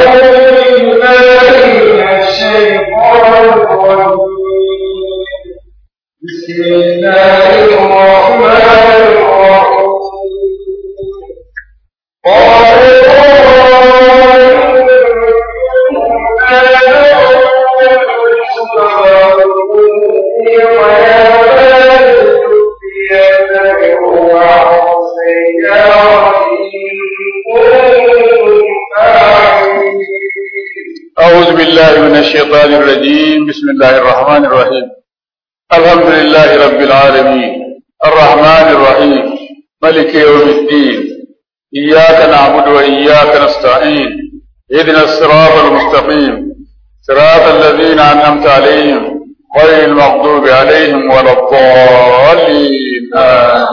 بسم الله الرحمن الرحيم أعوذ بالله من الشيطان الرجيم بسم الله الرحمن الرحيم الحمد لله رب العالمين الرحمن الرحيم ملك يوم الدين إياك نعبد وإياك نستعين اهدنا الصراط المستقيم صراط الذين أنعمت عليهم غير المغضوب عليهم ولا الضالين آمين.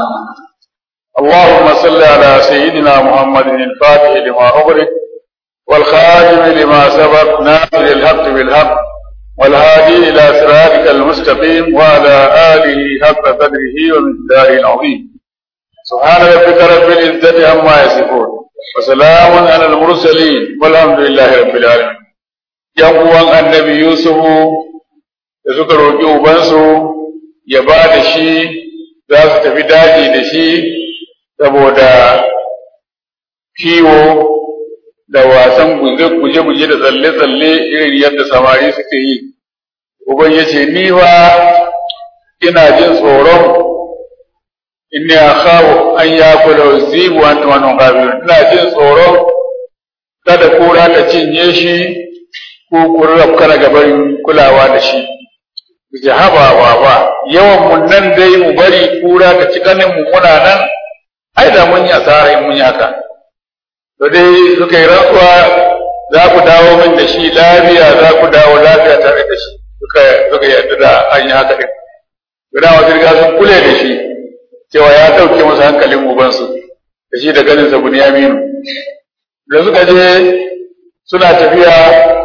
اللهم صل على سيدنا محمد الفاتح لما أغلق والخاتم لما سبق ناصر الحق بالحق والهادي إلى صراطك المستقيم وعلى آله حق قدره ومقداره العظيم سبحان ربك رب العزة عما يصفون وسلام على المرسلين والحمد لله رب العالمين yan uwan annabi Yusufu da suka roƙi ubansu ya ba da shi za su tafi daji da shi saboda kiwo da wasan guje-guje da tsalle-tsalle irin yadda samari suke yi. Uban ya ce, Ni ba ina jin tsoron in ne a kawo an ya kula zibu an tumanin kabiru. Ina jin tsoron kada kura ta cinye shi ko kurraf kana gaban kulawa da shi. Ji haba ba ba, yawan mun nan dai mu bari kura ta ci ganin mu muna nan, ai da mun yi asara in mun yi haka. to dai suka yi rantsuwa za ku dawo min da shi lafiya za ku dawo lafiya tare da shi suka suka yarda da an yi haka din to da wasu riga sun kule da shi cewa ya dauke masa hankalin ubansu da shi da ganin sa Bunyaminu da suka je suna tafiya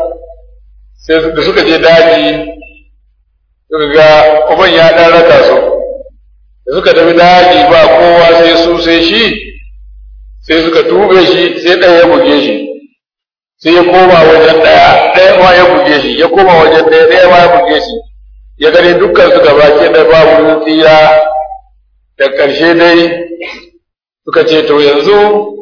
sai da suka je daji suka ga uban ya dan raka su da suka tafi daji ba kowa sai su sai shi sai suka tube shi sai ɗaya ya buge shi sai ya koma wajen ɗaya ɗaya ma ya buge shi ya koma wajen ɗaya ɗaya ma ya buge shi ya gani dukkan su gaba ke da babu tsira da ƙarshe dai suka ce to yanzu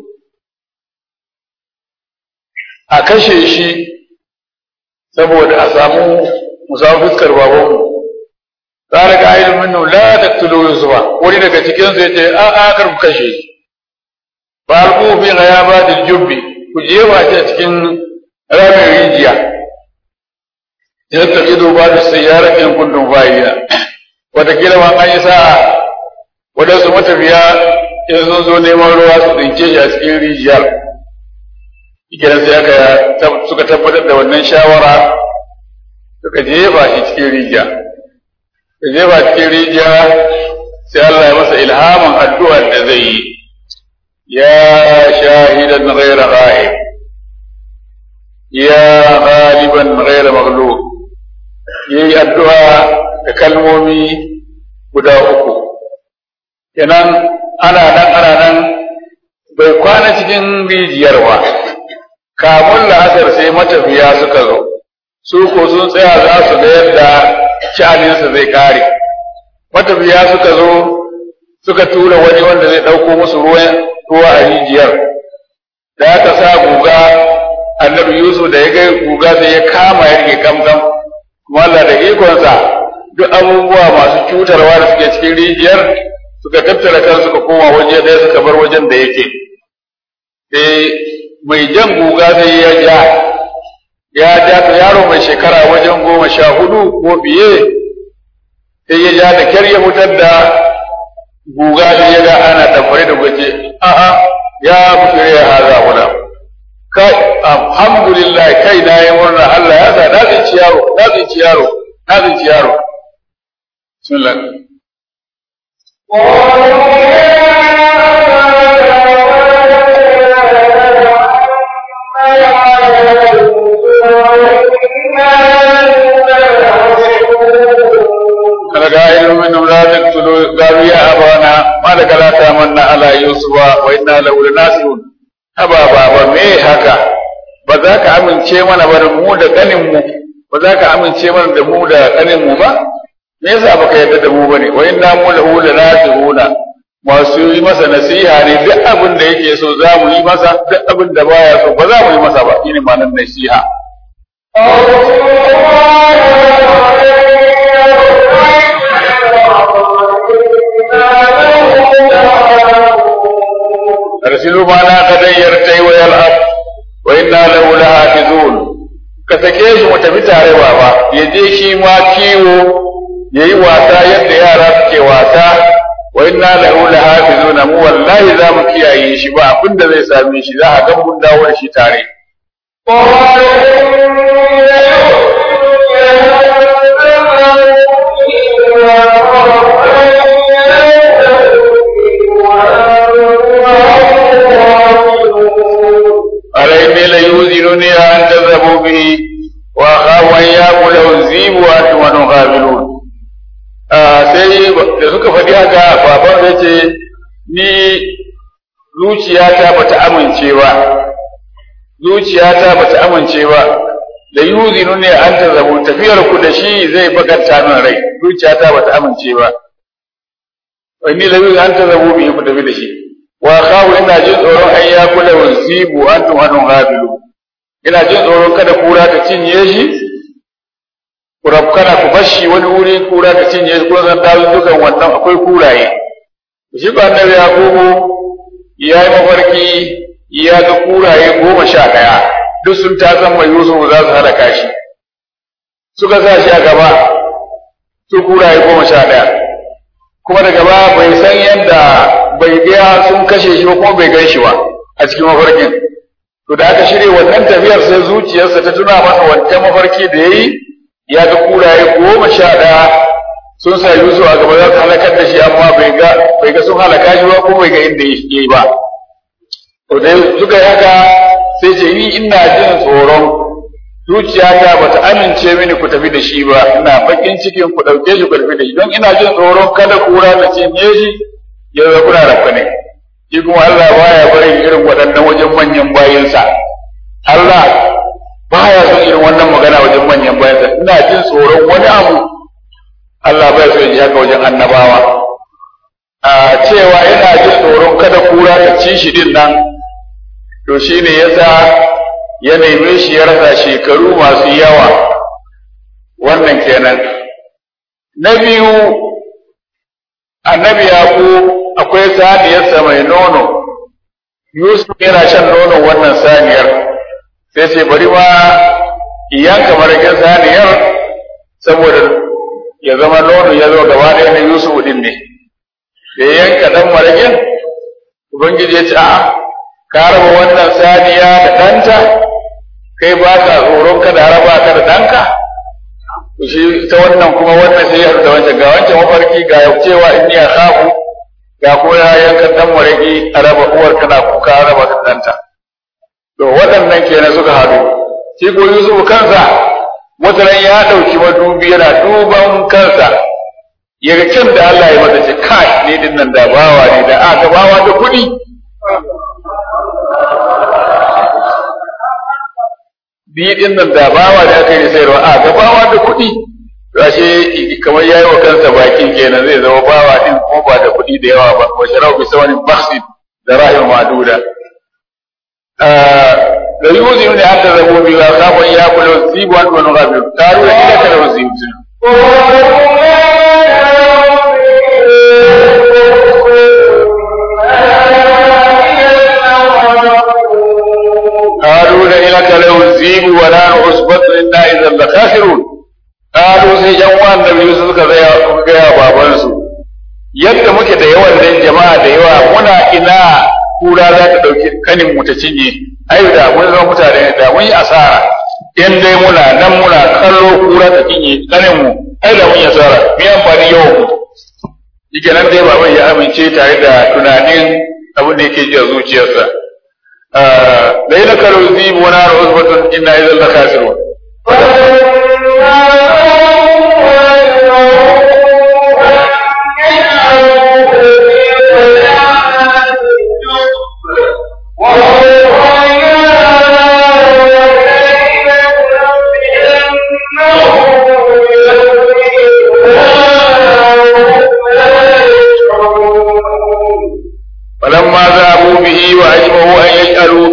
a kashe shi saboda a samu musamman fuskar babanmu tsara ga ilimin la taqtulu yusufa wani daga cikin su yace a a kar ku kashe shi farko fi ghayabatil jubbi ku jefa shi a cikin ramin rijiya yadda ido ba da sayyara in kuntum fa'ila wataƙila ma an yi sa'a waɗansu matafiya in sun zo neman ruwa su tsince shi a cikin rijiyar ikinan sai aka suka tabbatar da wannan shawara suka jefa shi cikin rijiya suka jefa cikin rijiya sai Allah ya masa ilhamin addu'ar da zai yi يا شاهدا غير غائب يا غالبا غير مغلوب yayi addu'a da kalmomi guda uku kenan ana nan ana nan bai kwana cikin rijiyar ba kamun la'asar sai matafiya suka zo su ko sun tsaya za su ga yadda sha'aninsa zai kare matafiya suka zo suka tura wani wanda zai ɗauko musu ruwan ruwa a rijiyar da aka sa guga annabi yusuf da ya ga guga sai ya kama ya rike kamkam kuma Allah da ikonsa duk abubuwa masu cutarwa da suke cikin rijiyar suka tattara kan suka koma waje ɗaya suka bar wajen da yake sai mai jan guga sai ya ja ya ja ta yaro mai shekara wajen goma sha hudu ko fiye sai ya ja da kyar ya fitar da guga da ya ga ana tamfare da gwaje a'a ya fitire ya haza wala kai alhamdulillah kai na yi murna Allah ya sa na tsinci yaro na tsinci yaro na tsinci yaro bismillah قائل منهم لا تقتلوا قالوا يا أبانا ما لك لا تامنا على يوسف وإنا له لناصرون أبا بابا me haka ba ba za ka amince mana ba da mu da kanin mu ba za ka amince mana da mu da kanin mu ba me yasa baka yarda da mu bane wa inna mu lahu lanasihuna masu yi masa nasiha ne duk abin da yake so za mu yi masa duk abin da baya so ba za mu yi masa ba shine ma'anar nasiha arsilu ma na kadayyar tai wa yal'ab wa inna lahu lahafizun ka sake shi mu tafi tare baba ya je shi ma kiwo yayi wasa yadda yara suke wasa wa inna lahu lahafizuna mu wallahi za mu kiyaye shi ba abin da zai same shi za a ga mun dawo da shi tare عليهم ليوزنني أن تذهبوا به وأخاف أن يأكله الذئب وأنتم عنه غافلون sai da suka faɗi haka baban zai ce ni zuciyata bata amince ba zuciyata bata amince ba da yuzinu ne an ta zabu tafiyar ku da shi zai bakanta min rai zuciyata bata amince ba wani la yuzinu an ta zabu bi ku tafi da shi wa khawu ina jin tsoron an ya kula wasibu antum anun ghabilu ina jin tsoron kada kura ta cinye shi kurab kana ku bashi wani wuri kura ta cinye shi ko zan dawo dukan wannan akwai kuraye shi ba annabi yakubu ya yi mafarki ya ga kuraye goma sha ɗaya duk sun ta san mai yusuf za su halaka shi suka sa shi a gaba su kuraye goma sha ɗaya kuma da gaba bai san yadda bai ga sun kashe shi ba kuma bai gan shi ba a cikin mafarkin to da aka shirya wannan tafiyar sai zuciyarsa ta tuna masa wancan mafarki da ya yi ya ga kuraye goma sha ɗaya sun sa Yusuf a gaba za su halakar da shi amma bai ga bai ga sun halaka shi ba ko bai ga inda ya yi ba to dai suka yi haka sai ce ni ina jin tsoron zuciyata ba ta amince mini ku tafi da shi ba ina bakin cikin ku ɗauke shi ku tafi da shi don ina jin tsoron kada kura ta cinye shi ya zama kuna rafa ne shi kuma Allah baya barin irin waɗannan wajen manyan bayansa Allah baya son irin wannan magana wajen manyan bayansa ina jin tsoron wani abu Allah bai so ji haka wajen annabawa a cewa ina jin tsoron kada kura ta ci shi din nan to shine yasa ya neme shi ya rasa shekaru masu yawa wannan kenan na biyu annabi yaƙo akwai saniyarsa mai nono yusuf yana shan nonon wannan saniyar sai ce bari ma yanka marakin saniyar saboda ya zama nono ya zo gaba ɗaya na yusuf din ne da yanka ɗan marakin ubangiji ya ce a'a ka raba wannan saniya da ɗanta kai ba ka tsoron kada raba ka da ɗanka shi ta wannan kuma wannan sai ya da wancan ga wancan mafarki ga cewa in ya khafu ga kuma ya yanka dan maraki a raba uwar tana kuka a raba ta danta to waɗannan kenan suka haɗu shi ko Yusuf kansa wataran ya ɗauki madubi yana duban kansa ya ga kyan da Allah ya masa ce kai ne din nan da bawa ne da aka bawa da kuɗi biyu din nan da bawa da aka yi sayarwa a ga bawa da kuɗi ashe kamar yayi wa kansa bakin kenan zai zama bawa din ko ba da kuɗi da yawa ba wa sharau bi sawanin bakhsin da rahim maduda da yuzi ne an da zabo bi ga sabon ya kula zibu an wani gabi karu da kida kada zibu قالوا لئنك لو الذيب ولا عصبة إنا إذا لخاسرون قالوا sai yan uwan da biyu suka gaya gaya babansu yadda muke da yawan nan jama'a da yawa muna ina kura za ta dauki kanin mu ta cinye ai da mun zama mutane da mun yi asara in dai muna nan muna kallo kura ta cinye kanin mu ai da mun yi asara me amfani yawan mu shike nan dai baban ya amince tare da tunanin abin da yake ji a zuciyarsa لئن كانوا الذيب ونار عصبة إنا إذا لخاسرون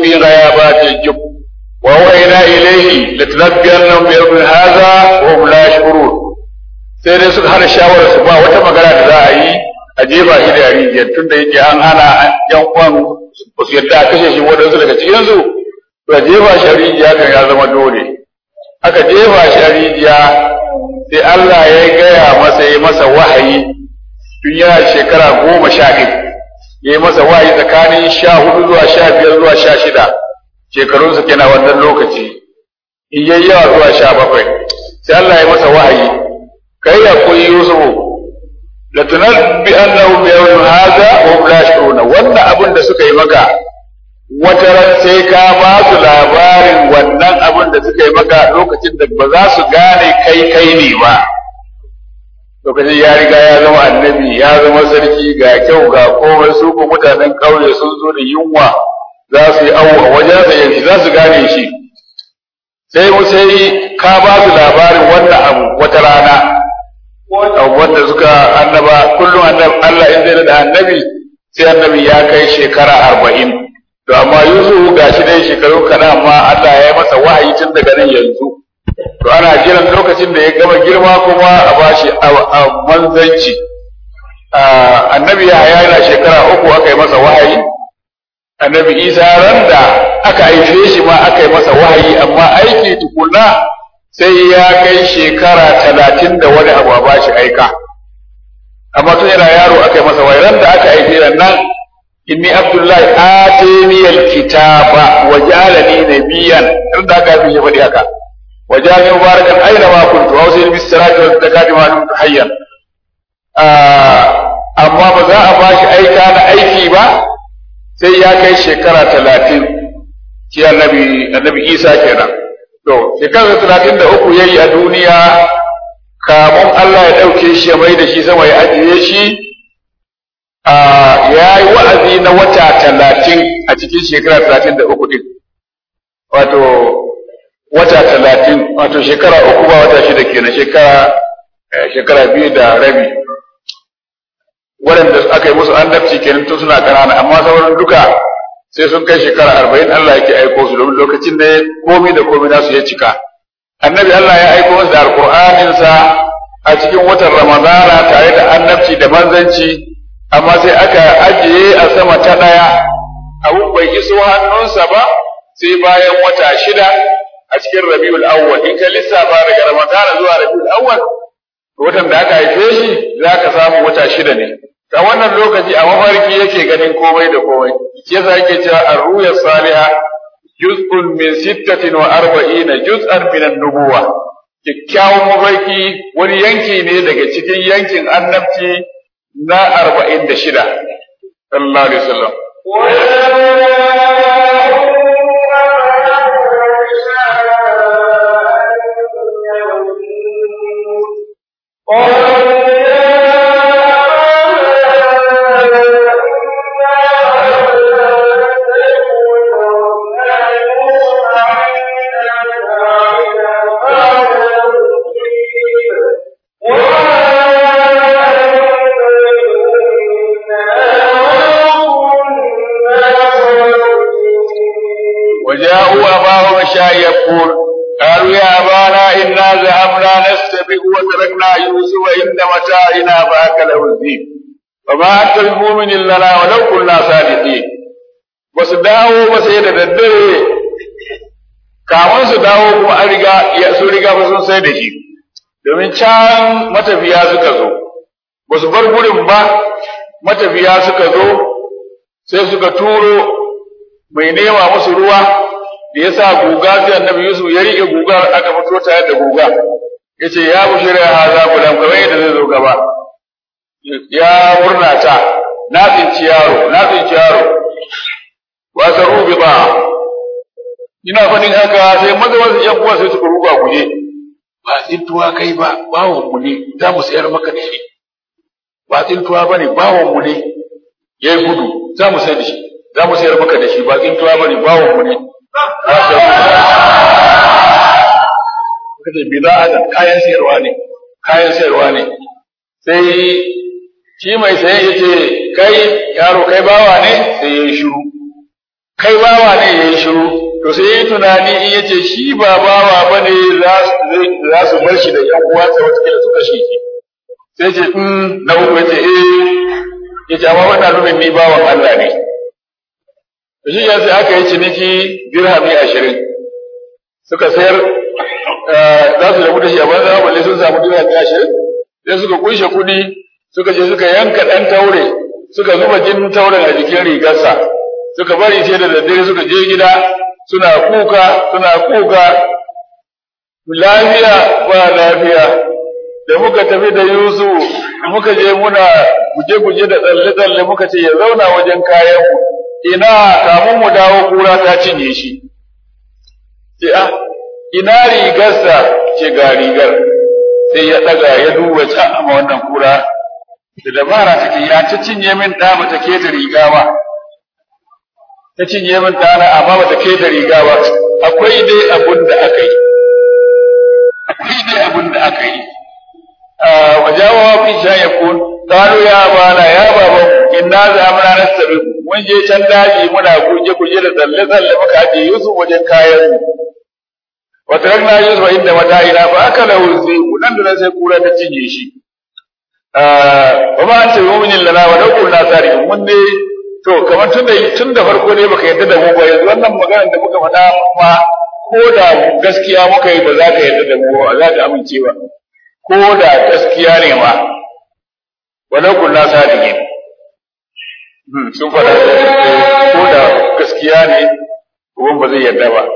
في غيابات الجب وأوحينا إليه لتنبئنهم بأمر هذا وهم لا يشعرون sai dai suka hana shawarar su ba wata magana da za a yi a jefa shi da rijiyar tun da yake an hana yan uwan ba su yadda a kashe shi waɗansu daga cikin su to a jefa shi a rijiya kan ya zama dole aka jefa shi a rijiya sai Allah ya gaya masa ya masa wahayi tun yana shekara goma sha ɗin ya yi masa wahayi tsakanin sha hudu zuwa sha biyar zuwa sha shida shekarunsa kenan wannan lokaci in yayi yawa zuwa sha bakwai sai Allah ya masa wahayi kai ya koyi Yusufu la tunabbi annahu bi yawmin hadha wa hum la yashuruna wannan abin da suka yi maka wata ran sai ka ba su labarin wannan abin da suka yi maka lokacin da ba za su gane kai kai ne ba lokacin ya riga ya zama annabi ya zama sarki ga kyau ga komai su ko mutanen ƙauye sun zo da yunwa za su yi awo a wajen sa yanzu za su gane shi sai mu sai ka ba su labarin wannan abu wata rana abubuwan da suka annaba kullum annab Allah in zai da annabi sai annabi ya kai shekara arba'in to amma Yusuf ga shi dai shekaru kaɗan amma Allah ya yi masa wahayi tun daga nan yanzu to ana jiran lokacin da ya gama girma kuma a bashi a manzanci annabi ya yana shekara uku aka yi masa wahayi annabi Isa ran da aka haife shi ma aka yi masa wahayi amma aiki tukuna sai ya kai shekara talatin da wani abu a ba shi aika amma tun yana yaro aka yi masa wairan da aka aike ran nan inni abdullahi atani alkitaba wa ja'alani nabiyyan tun da aka yi faɗi haka wa ja'alani mubarakan aina ma kuntu wa usini bis salati wal zakati ma dumtu hayyan amma ba za a ba shi aika na aiki ba sai ya kai shekara talatin shi annabi annabi isa kenan To, shekarar talatin da uku ya yi a duniya, kamun Allah ya ɗauke shi ya mai da shi sama ya ajiye shi, ya yi wa'azi na wata talatin a cikin shekara talatin da uku ɗin. Wato, wata talatin, wato shekara uku ba wata shida kenan shekara shekara biyu da rabi. Waɗanda aka yi musu annabci kenan tun suna ƙanana, amma sauran duka sai sun kai shekara arba'in Allah yake aiko su domin lokacin da komi da komi nasu ya cika annabi Allah ya aiko masa da alƙur'aninsa a cikin watan ramadana tare da annabci da manzanci amma sai aka ajiye a sama ta ɗaya abun bai iso hannunsa ba sai bayan wata shida a cikin rabiul awwal in ka lissafa daga ramadana zuwa rabiul awwal watan da aka haife shi za ka samu wata shida ne a wannan lokaci a mafarki yake ganin komai da komai shi yasa yake cewa ar-ruya salihah juz'un min sittatin wa arba'ina juz'an min an-nubuwa kyakkyawan mafarki wani yanki ne daga cikin yankin annabci na arba'in da shida sallallahu alaihi wasallam وجاءوا أباهم عشاء يبكون قالوا يا أبانا إنا ذهبنا نستبق وتركنا يوسف عند متاعنا فأكله الذئب وما أنت بمؤمن لنا ولو كنا صادقين basu dawo ba sai da daddare kamun su dawo kuma an riga sun riga ba sun sai da shi domin can matafiya suka zo ba su bar gurin ba matafiya suka zo sai suka turo mai nema musu ruwa da ya sa guga sai annabi Yusuf ya riƙe gugar aka fito tare da guga ya ce ya bushira haza gulam kamar yadda zai zo gaba ya murna ta na tsinci yaro na tsinci yaro wa saru bi ba ina fadin haka sai maza wasu yan uwa sai suka ruga guje ba tsintuwa kai ba bawon mu ne za mu sayar maka da shi ba tsintuwa bane bawon mu ne yayi gudu za mu sayar da shi za mu sayar maka da shi ba tsintuwa bane bawon mu ne kace bida'atan kayan sayarwa ne kayan sayarwa ne sai shi mai saye yace kai yaro kai bawa ne sai yayi shiru kai bawa ne ya yi shiru to sai ya yi tunani in ya ce shi ba bawa ba ne za su bar shi da ‘yan uwansa watakila su kashe shi sai ce in na uku ya ce eh ya ce amma wannan nuna ni bawan Allah ne shi ya sai aka yi ciniki dirhami ashirin suka sayar za su rabu da shi a banza balle sun samu dirhami ashirin sai suka kunshe kuɗi suka je suka yanka ɗan taure suka zuba jinin tauren a jikin rigarsa suka bari sai da daddare suka je gida suna kuka suna kuka lafiya ba lafiya da muka tafi da Yusuf muka je muna guje-guje da tsalle-tsalle muka ce ya zauna wajen kayanmu ina kamun mu dawo kura ta cinye shi ce ah ina rigarsa ce ga rigar sai ya daga ya duba can amma wannan kura da dabara take ya ta cinye min da ba ta keta riga ba ta cinye min ɗana amma ba ta keta riga ba akwai dai abun da aka yi akwai dai abun da aka yi wajawa fi sha yakun qalu ya bana ya baban inna zamana nastabi mun je can daji muna guje guje da tsalle tsalle muka aje Yusuf wajen kayan mu wa tarakna Yusuf inda mata'ina fa akala wuzi nan da sai kura ta cinye shi wa ma anta mu'minin lana wa law kunna sariqin mun ne to kamar tun da tun da farko ne baka yarda da mu ba yanzu wannan maganar da muka faɗa ma ko da gaskiya muka yi ba za ka yarda da mu ba za ka amince ba ko da gaskiya ne ma walau kunna sadiqin sun faɗa ko da gaskiya ne uban ba zai yarda ba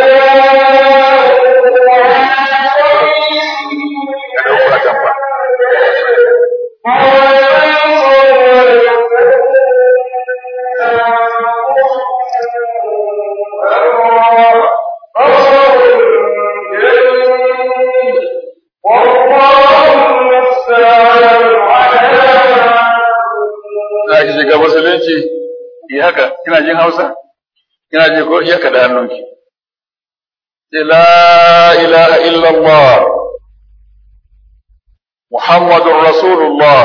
za ki shiga musulunci yi haka kina jin hausa kina ji ko iya ka da hannunki ce la ilaha illallah muhammadun rasulullah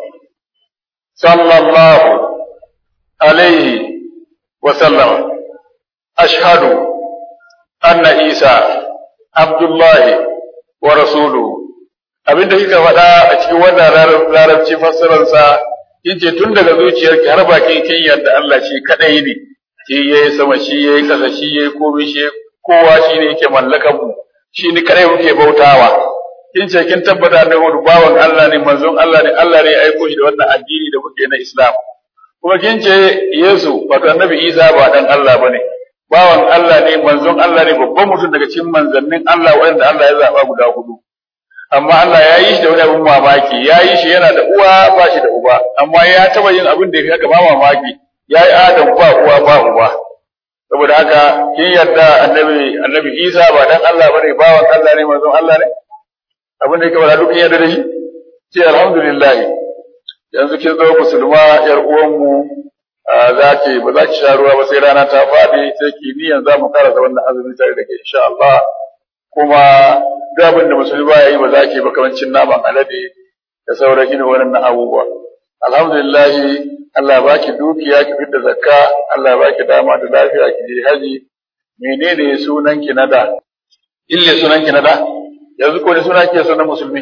sallallahu alaihi wa sallam ashhadu anna isa abdullahi wa rasuluhu abinda kika faɗa a cikin wannan larabci fassararsa kin ce tun daga zuciyarki har bakin kin yarda Allah shi kadai ne shi yayi sama shi yayi kasa shi yayi komai shi kowa shi ne yake mallakan mu shi ne kadai muke bautawa kin ce kin tabbata da wani bawan Allah ne manzon Allah ne Allah ne ya aiko shi da wannan addini da muke na Islam kuma kin ce Yesu wato Annabi Isa ba dan Allah bane bawan Allah ne manzon Allah ne babban mutum daga cikin manzannin Allah wanda Allah ya zaba guda hudu amma Allah ya yi shi da wani abin mamaki ya yi shi yana da uwa ba shi da uba amma ya taba yin abin da ya haka ba mamaki ya yi adam ba uwa ba uba saboda haka kin yarda annabi annabi Isa ba dan Allah bane bawan Allah ne manzon Allah ne abin da yake wala duk yarda da shi ce alhamdulillah yanzu kin zo musulma yar uwan mu za ki ba za ki sha ruwa ba sai rana ta faɗi sai ki niyan za mu karasa wannan azumi tare da ke insha Allah kuma duk abin da musulmi ba ya yi ba za ki ba kamar cin naman alade da sauran irin wannan abubuwa alhamdulillah Allah ba ki dukiya ki fitar zakka Allah ba ki dama da lafiya ki je haji menene sunan ki na da ille sunan ki na da yanzu ko ne suna ke sunan musulmi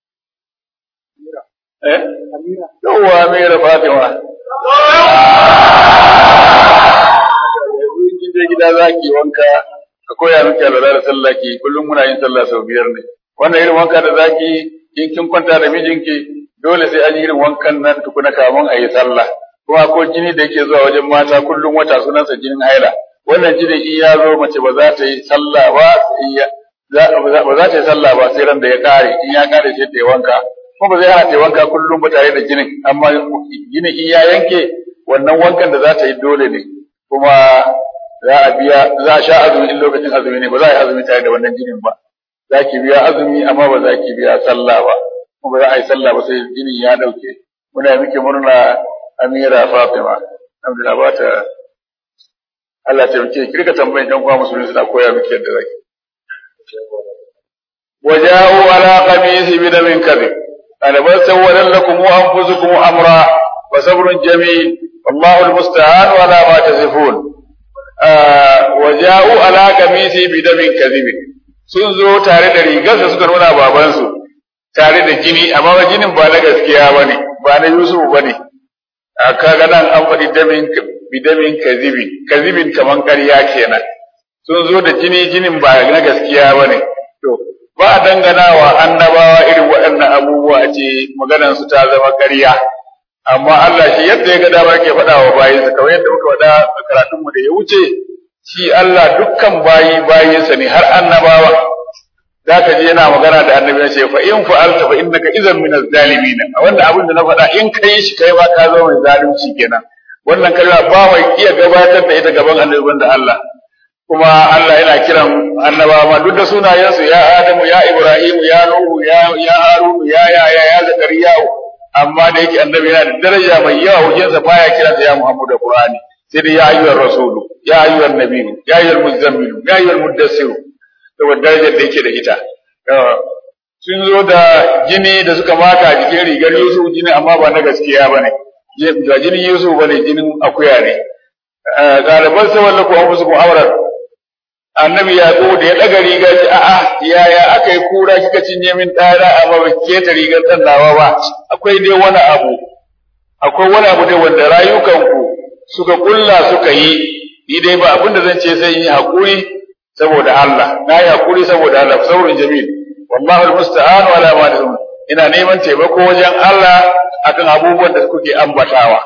eh yawwa Amira Fatima kin je gida za ki wanka ka koya miki alwala da sallah ki kullum muna yin sallah sau biyar ne wannan irin wanka da zaki in kin kwanta da mijinki dole sai an yi irin wankan nan tukuna kamun a yi sallah kuma ko jini da yake zuwa wajen mata kullum wata sunansa jinin haila wannan jinin in ya zo mace ba za ta yi sallah ba ba za ta yi sallah ba sai ran da ya kare in ya kare sai ta yi wanka kuma ba zai hana ta yi wanka kullum ba tare da jinin amma jinin in ya yanke wannan wankan da za ta yi dole ne kuma za a biya za a sha azumi in lokacin azumi ne ba za a yi azumi tare da wannan jinin ba za ki biya azumi amma ba za ki biya sallah ba kuma ba za a yi sallah ba sai jinin ya dauke muna miki murna Amira Fatima alhamdulillah ba ta Allah ta miki ki rika tambayin dan uwa musulmi suna koya miki yadda zaki waja'u ala qamisi bi damin kadhib ana bal sawwalan lakum anfusukum amra wa sabrun jamil wallahu almusta'an wa la ma tasifun wa ja'u ala qamisi bi damin kadhib sun zo tare da rigarsa suka nuna babansu tare da jini amma ba jinin ba na gaskiya bane ba na Yusuf bane kaga nan an faɗi damin bi damin kadhib kadhibin kaman ƙarya kenan sun zo da jini jinin ba na gaskiya bane to ba a dangana wa annabawa irin waɗannan abubuwa ce maganar su ta zama ƙarya amma Allah shi yadda ya ga dama ke faɗa wa bayinsa kamar yadda muka faɗa a karatun mu da ya wuce shi Allah dukkan bayi bayinsa ne har annabawa za ka je yana magana da annabi ya ce fa in fa'alta fa innaka idan min az-zalimin a wanda abin da na faɗa in kai shi kai ma ka zama mai zalunci kenan wannan kalma ba mai iya gabatar da ita gaban annabi da Allah kuma Allah yana kiran annabawa ma duk da sunayensu ya Adamu ya Ibrahim ya Nuhu ya ya Harun ya ya ya ya Zakariya amma da yake annabi yana da daraja mai yawa wajensa baya kiransa ya Muhammadu da Qur'ani sai dai ya ayyuhar rasulu ya ayyuhar nabiyyu ya ayyuhar muzammilu ya ayyuhar muddassiru saboda darajar da yake da ita sun zo da jini da suka maka a jikin rigar Yusuf jini amma ba na gaskiya bane ba jinin Yusuf bane jinin akuya ne galiban sai wallaku an musu mu'amalar annabi ya zo da ya daga riga ce a'a yaya aka yi kura kika cinye min ɗana amma ba keta rigar ɗan nawa ba akwai dai wani abu akwai wani abu dai wanda rayukanku suka kulla suka yi ni dai ba abin da zan ce sai yi hakuri saboda Allah na yi hakuri saboda Allah saurin jamil wallahu almusta'an wala ma ina neman taimako wajen Allah akan abubuwan da kuke ambatawa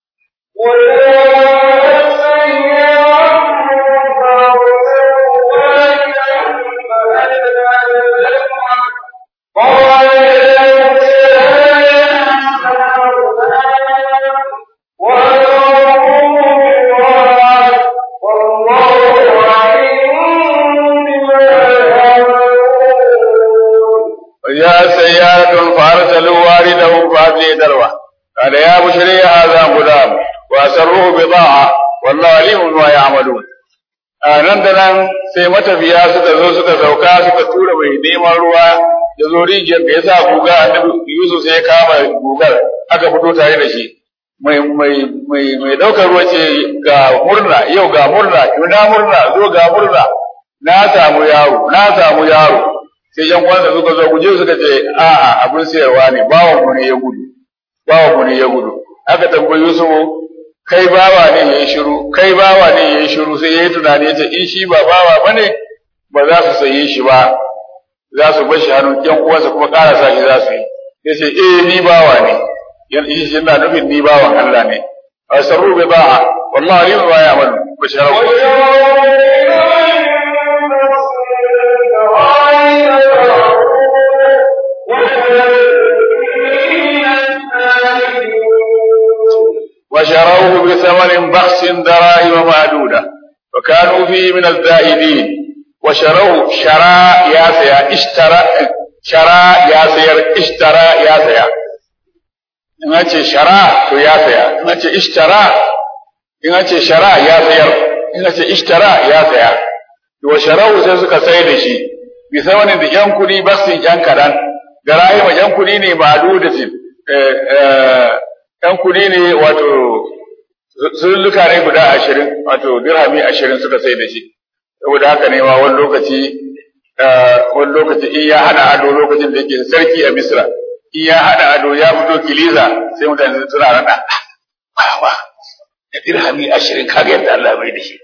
وجاء سيارة فأرسلوا واردهم فأدلي دلوه قال يا بشري هذا غلام وأسروه بضاعة والله عليم بما يعملون nan da nan sai matafiya suka zo suka sauka suka tura mai neman ruwa ya zo rijiyar da ya sa guga annabi Yusuf sai ya kama gugar aka fito tare da shi mai mai mai mai daukar ruwa ce ga murna yau ga murna na murna zo ga murna na samu yaro na samu yaro sai yan uwansa suka zo guje suka ce a'a abin sayarwa ne bawon mu ne ya gudu bawa mu ne ya gudu aka tambayi Yusufu kai bawa ne yayi shiru kai bawa ne yayi shiru sai yayi tunani yace in shi ba bawa bane ba za su saye shi ba za su bar shi hannun yan uwansa kuma ƙara sa shi za su yi yace eh ni bawa ne yan shi shi yana nufin ni bawan Allah ne asarru bi ba'a wallahi alim wa ya'malu basharu وشروه بثمن بخس دراهم معدودة وكانوا فيه من الزائدين وشروه شرا يا سيا اشترى شرا يا سير اشترى يا سيا in ce shara to ya saya in ce ishtara in ce shara ya sayar in ce ishtara ya saya to sharau sai suka sai da shi bi wani da yan kudi basin yan kadan da rayuwa yan kudi ne ma'dudatin ‘yan kuɗi ne wato sulluka ne guda ashirin wato dirhami ashirin suka sai da shi saboda haka ne ma wani lokaci wani lokaci in ya hada ado lokacin da yake sarki a misra in ya hada ado ya fito kiliza sai mutane suna rada wawa da dirhami ashirin kaga yadda Allah bai da shi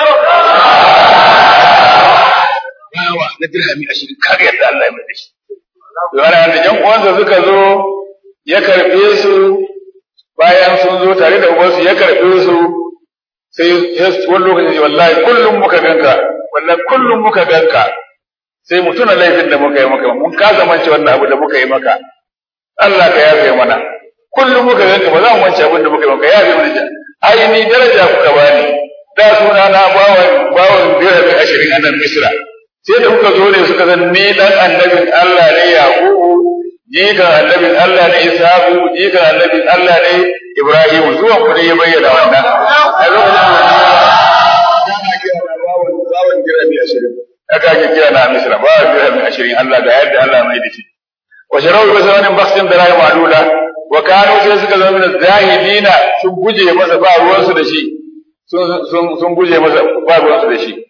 wawa na dirhami ashirin kaga yadda Allah bai da shi Yana da jan uwansa suka zo ya karɓe su bayan sun zo tare da ubansu ya karɓe su sai wani lokaci wallahi kullum muka ganka wallahi kullum muka ganka sai mu tuna laifin da muka yi maka mun kasa mance wannan abu da muka yi maka Allah ka yafe mana kullum muka ganka ba za mu mance abin da muka yi maka yafe mana ai ni daraja kuka bani da suna na bawan bawan dirhami ashirin a nan misra sai da kuka zo ne suka zan ni dan annabin Allah ne Yaqubu jikan annabin Allah ne Ishaqu jikan annabin Allah ne Ibrahim zuwan ku ne ya bayyana wannan a lokacin da ana kira na bawan bawan dirhami ashirin aka ake kira na Misra bawan dirhami ashirin Allah da yadda Allah mai da shi wa sharau bi zamanin baksin da rayu madula wa kanu sai suka zama min zahidina sun guje masa ba ruwansu da shi sun guje masa ba ruwansu da shi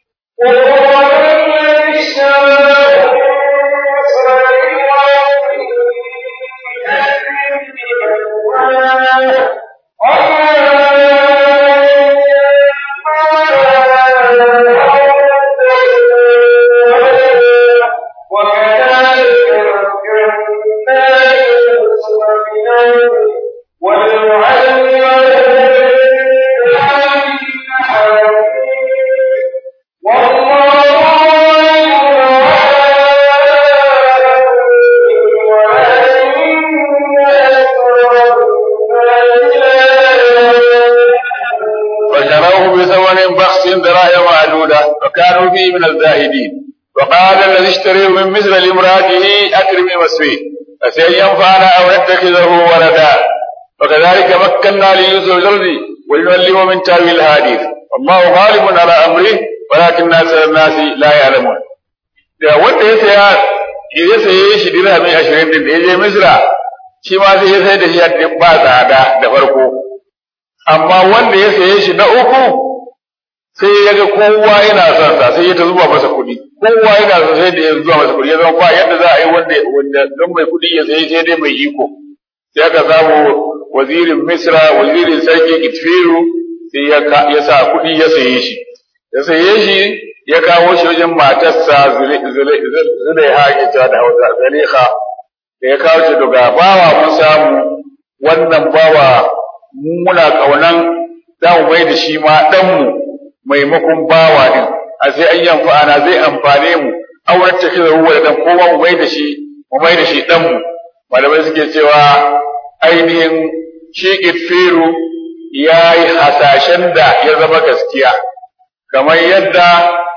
وكانوا فيه من الزاهدين وقال الذي اشتريه من مثل لامرأته أكرمي مسويه فسين ينفعنا أو نتخذه ولدا وكذلك مكنا ليوسف الأرض ولنعلمه من تاويل الحديث والله غالب على أمره ولكن أكثر الناس لا يعلمون da wanda ya saya ya saye shi dirhami ashirin din da ya je Misra shi ma sai ya sai da shi ba tsada da farko amma wanda ya saye shi na uku sai ya ga kowa yana son sa sai ya ta zuba masa kuɗi kowa yana son sai da ya zuba masa kuɗi ya zama ba yadda za a yi wanda wanda don mai kuɗi ya sayi sai dai mai iko sai aka samu wazirin Misra wazirin sarki Kitfiru sai ya ya sa kuɗi ya saye shi ya saye shi ya kawo shi wajen matarsa Zulaiha ke ta da Hausa Zaliha da ya kawo shi daga bawa mun samu wannan bawa muna kaunan za mu mai da shi ma ɗanmu maimakon bawa din a sai an yi amfana zai amfane mu auren ta kira ruwa da dan koma mu mai da shi mu mai da shi dan mu malamai suke cewa ainihin shi itfiru ya yi hasashen da ya zama gaskiya kamar yadda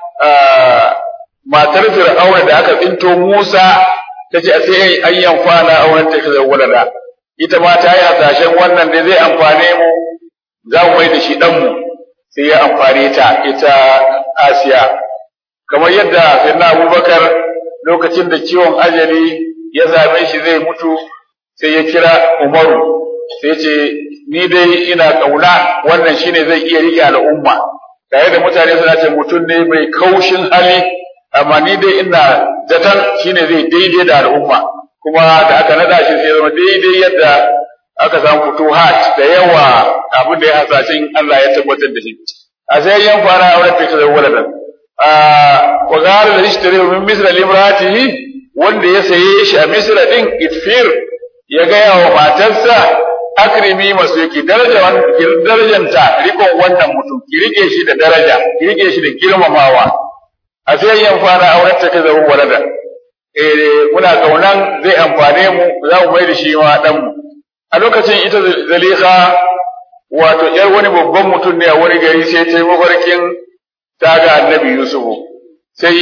matar fir'auna da aka tsinto Musa ta ce sai an yi amfana auren ta kira ruwa ita ma ta yi hasashen wannan da zai amfane mu za mu mai da shi dan mu sai ya amfani ta ita Asiya kamar yadda sayyidina Abubakar lokacin da ciwon ajali ya same shi zai mutu sai ya kira Umaru sai ce ni dai ina kauna wannan shine zai iya rike al'umma tare da mutane suna ce mutum ne mai kaushin hali amma ni dai ina zaton shine zai daidai da al'umma kuma da aka nada shi sai zama daidai yadda aka samu futuhat da yawa abin da ya hasashen Allah ya tabbatar da shi a sai yan fara auren ta da waladan a wa gara da ishtari min misra limratihi wanda ya saye shi a misra din itfir ya ga yawa matarsa akrimi masu yake daraja darajanta rikon wannan mutum ki rike shi da daraja ki rike shi da girmamawa a sai yan fara auren ta da waladan eh muna kaunan zai amfane mu za mu mai da shi ma dan mu a lokacin ita zaliha wato ‘yar wani babban mutum ne a wani gari sai ta yi mafarkin ta ga annabi Yusufu sai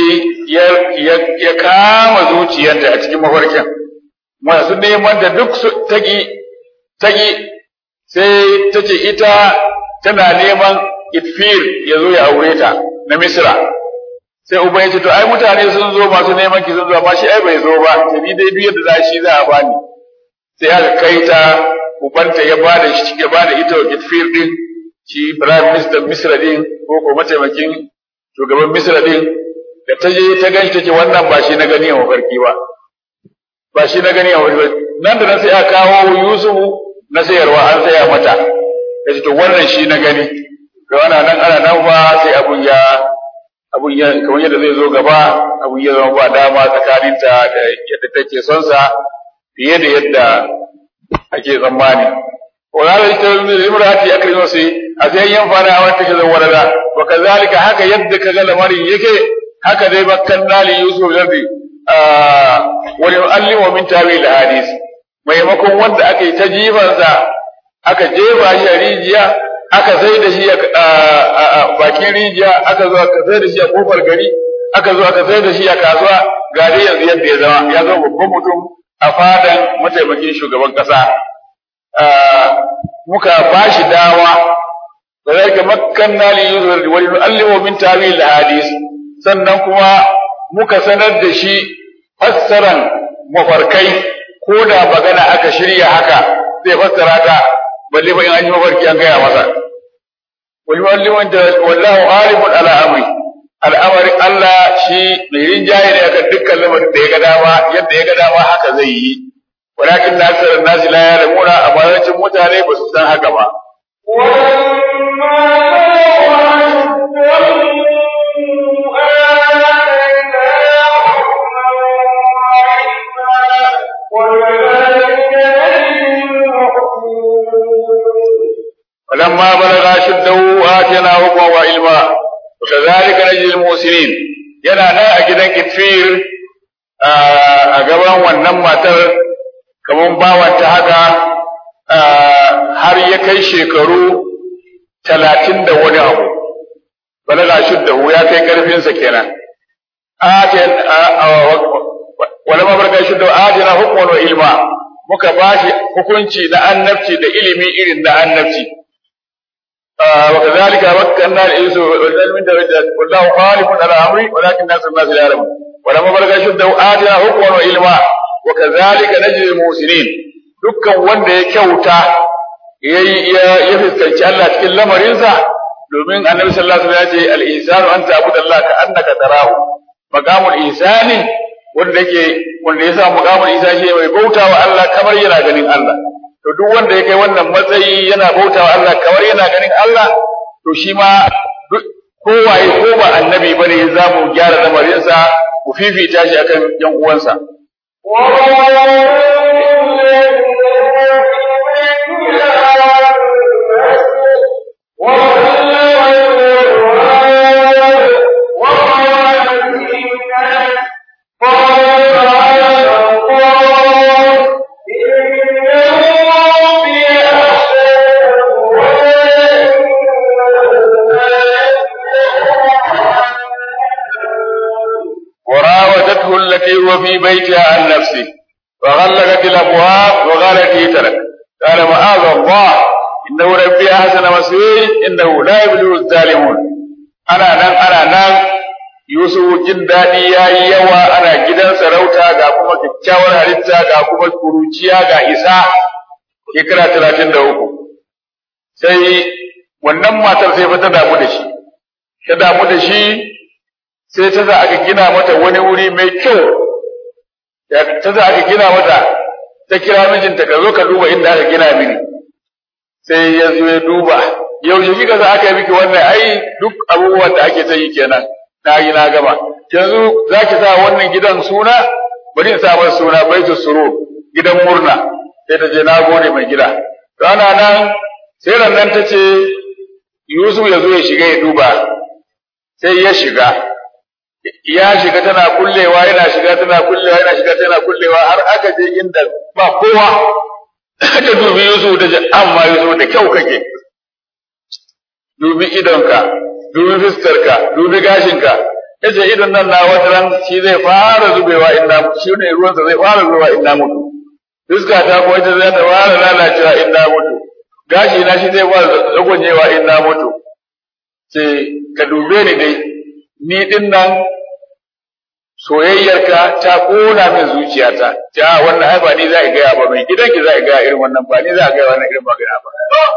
ya kama zuciyarta a cikin mafarkin masu neman da duk tagi tagi sai ta ce ita tana neman itfir ya zo ya aure ta na Misra sai uba ya ce to ai mutane sun zo masu neman ki sun zo amma shi ai bai zo ba ni dai duk yadda za shi za a bani sai aka kai ta ubanta ya bada shi ya bada ita wa Gitfir din shi prime minister Misra din ko ko mataimakin shugaban Misra din da ta je ta ganshi take wannan ba shi na gani a mafarki ba ba shi na gani a mafarki nan da nan sai aka kawo Yusuf na sayarwa an saya mata ya ce to wannan shi na gani da ana nan ana nan ba sai abun ya abun ya kamar yadda zai zo gaba abun ya zama ba dama tsakaninta da yadda take son sa fiye da yadda ake tsammani wala da ita min imrati akrimu sai a sai yan fara a wata kaza walada wa kazalika haka yadda kaga lamarin yake haka dai bakkan dali yusuf zardi wa yu'allimu min tawil hadis maimakon wanda aka yi ta jifansa aka jefa shi a rijiya aka sai da shi a bakin rijiya aka zo aka sai da shi a kofar gari aka zo aka sai da shi a kasuwa ga dai yanzu yadda ya zama ya zama babban mutum a fadan mataimakin shugaban kasa muka ba shi dawa da zai ga makkan na li yuzur wa yu'allimu min tawil hadis sannan kuma muka sanar da shi fassaran mafarkai ko da magana aka shirya haka zai fassara ta balle ba in an yi mafarki an gaya masa wani wanda wallahu ghalibun ala amri al'amarin Allah shi mai rinjaye ne akan dukkan lamarin da ya ga dama yadda ya ga dama haka zai yi walakin na aksar nasi la ya'lamuna amma yawancin mutane ba su san haka ba ولما بلغ أشده آتينا حكما وعلما وكذلك نجزي المحسنين yana nan a gidan kitfir a gaban wannan matar kamar bawanta haka har ya kai shekaru talatin da wani abu balaga shuddahu ya kai karfinsa kenan atin wala mabarka shuddahu atina hukman wa ilma muka bashi hukunci na annabci da ilimi irin na annabci وكذلك مكنا الإنس والعلم من درجات والله غالب على أمري ولكن أكثر الناس لا يعلمون ولما بلغ شده آتنا حكما وعلما وكذلك نجزي المحسنين dukkan wanda ya kyauta ya fuskanci Allah cikin lamarinsa domin annabi sallallahu alaihi wasallam ya ce al-ihsanu an ta'budu Allah ka annaka tarahu maqamul ihsani wanda yake wanda ya samu maqamul ihsani mai bautawa Allah kamar yana ganin Allah to duk wanda ya kai wannan matsayi yana bautawa Allah kamar yana ganin Allah to shi ma kowaye ko ba annabi bane za mu gyara lamarinsa mu fifita shi akan yan uwansa وراودته التي هو في بيتها عن نفسه وغلقت الابواب وقالت ائتلك قال معاذ الله انه ربي احسن مسيري انه لا يبلغ الظالمون انا نان انا نان Yusuf jin daɗi ya yi yawa ana gidan sarauta ga kuma kyakkyawar halitta ga kuma kuruciya ga isa shekara talatin da uku sai wannan matar sai fa ta damu da shi ta damu da shi sai ta za aka gina mata wani wuri mai kyau ta za aka gina mata ta kira mijinta ka zo ka duba inda aka gina mini sai ya zo ya duba yaushe kika za aka yi miki wannan ai duk abubuwan da ake ta yi kenan na yi na gama yanzu za ki sa wannan gidan suna bari in sa masa suna baitu suru gidan murna sai ta je na gode mai gida rana nan sai nan ta ce Yusuf ya zo ya shiga ya duba sai ya shiga ya shiga tana kullewa yana shiga tana kullewa yana shiga tana kullewa har aka je inda ba kowa ta dubi Yusuf da amma Yusuf da kyau kake dubi idonka dubi fuskarka dubi gashinka yace idon nan na wata ran shi zai fara zubewa inda shi ne ruwansa zai fara zubewa inda mutu fuska ta ko ita zai ta fara lalacewa inda mutu gashi na shi zai fara zagonyewa inda mutu sai ka dube ni dai ni din nan soyayyarka ta kona min zuciyata ta wannan ai ba ni za a gaya ba mai gidanki za a gaya irin wannan ba ni za a gaya wannan irin magana ba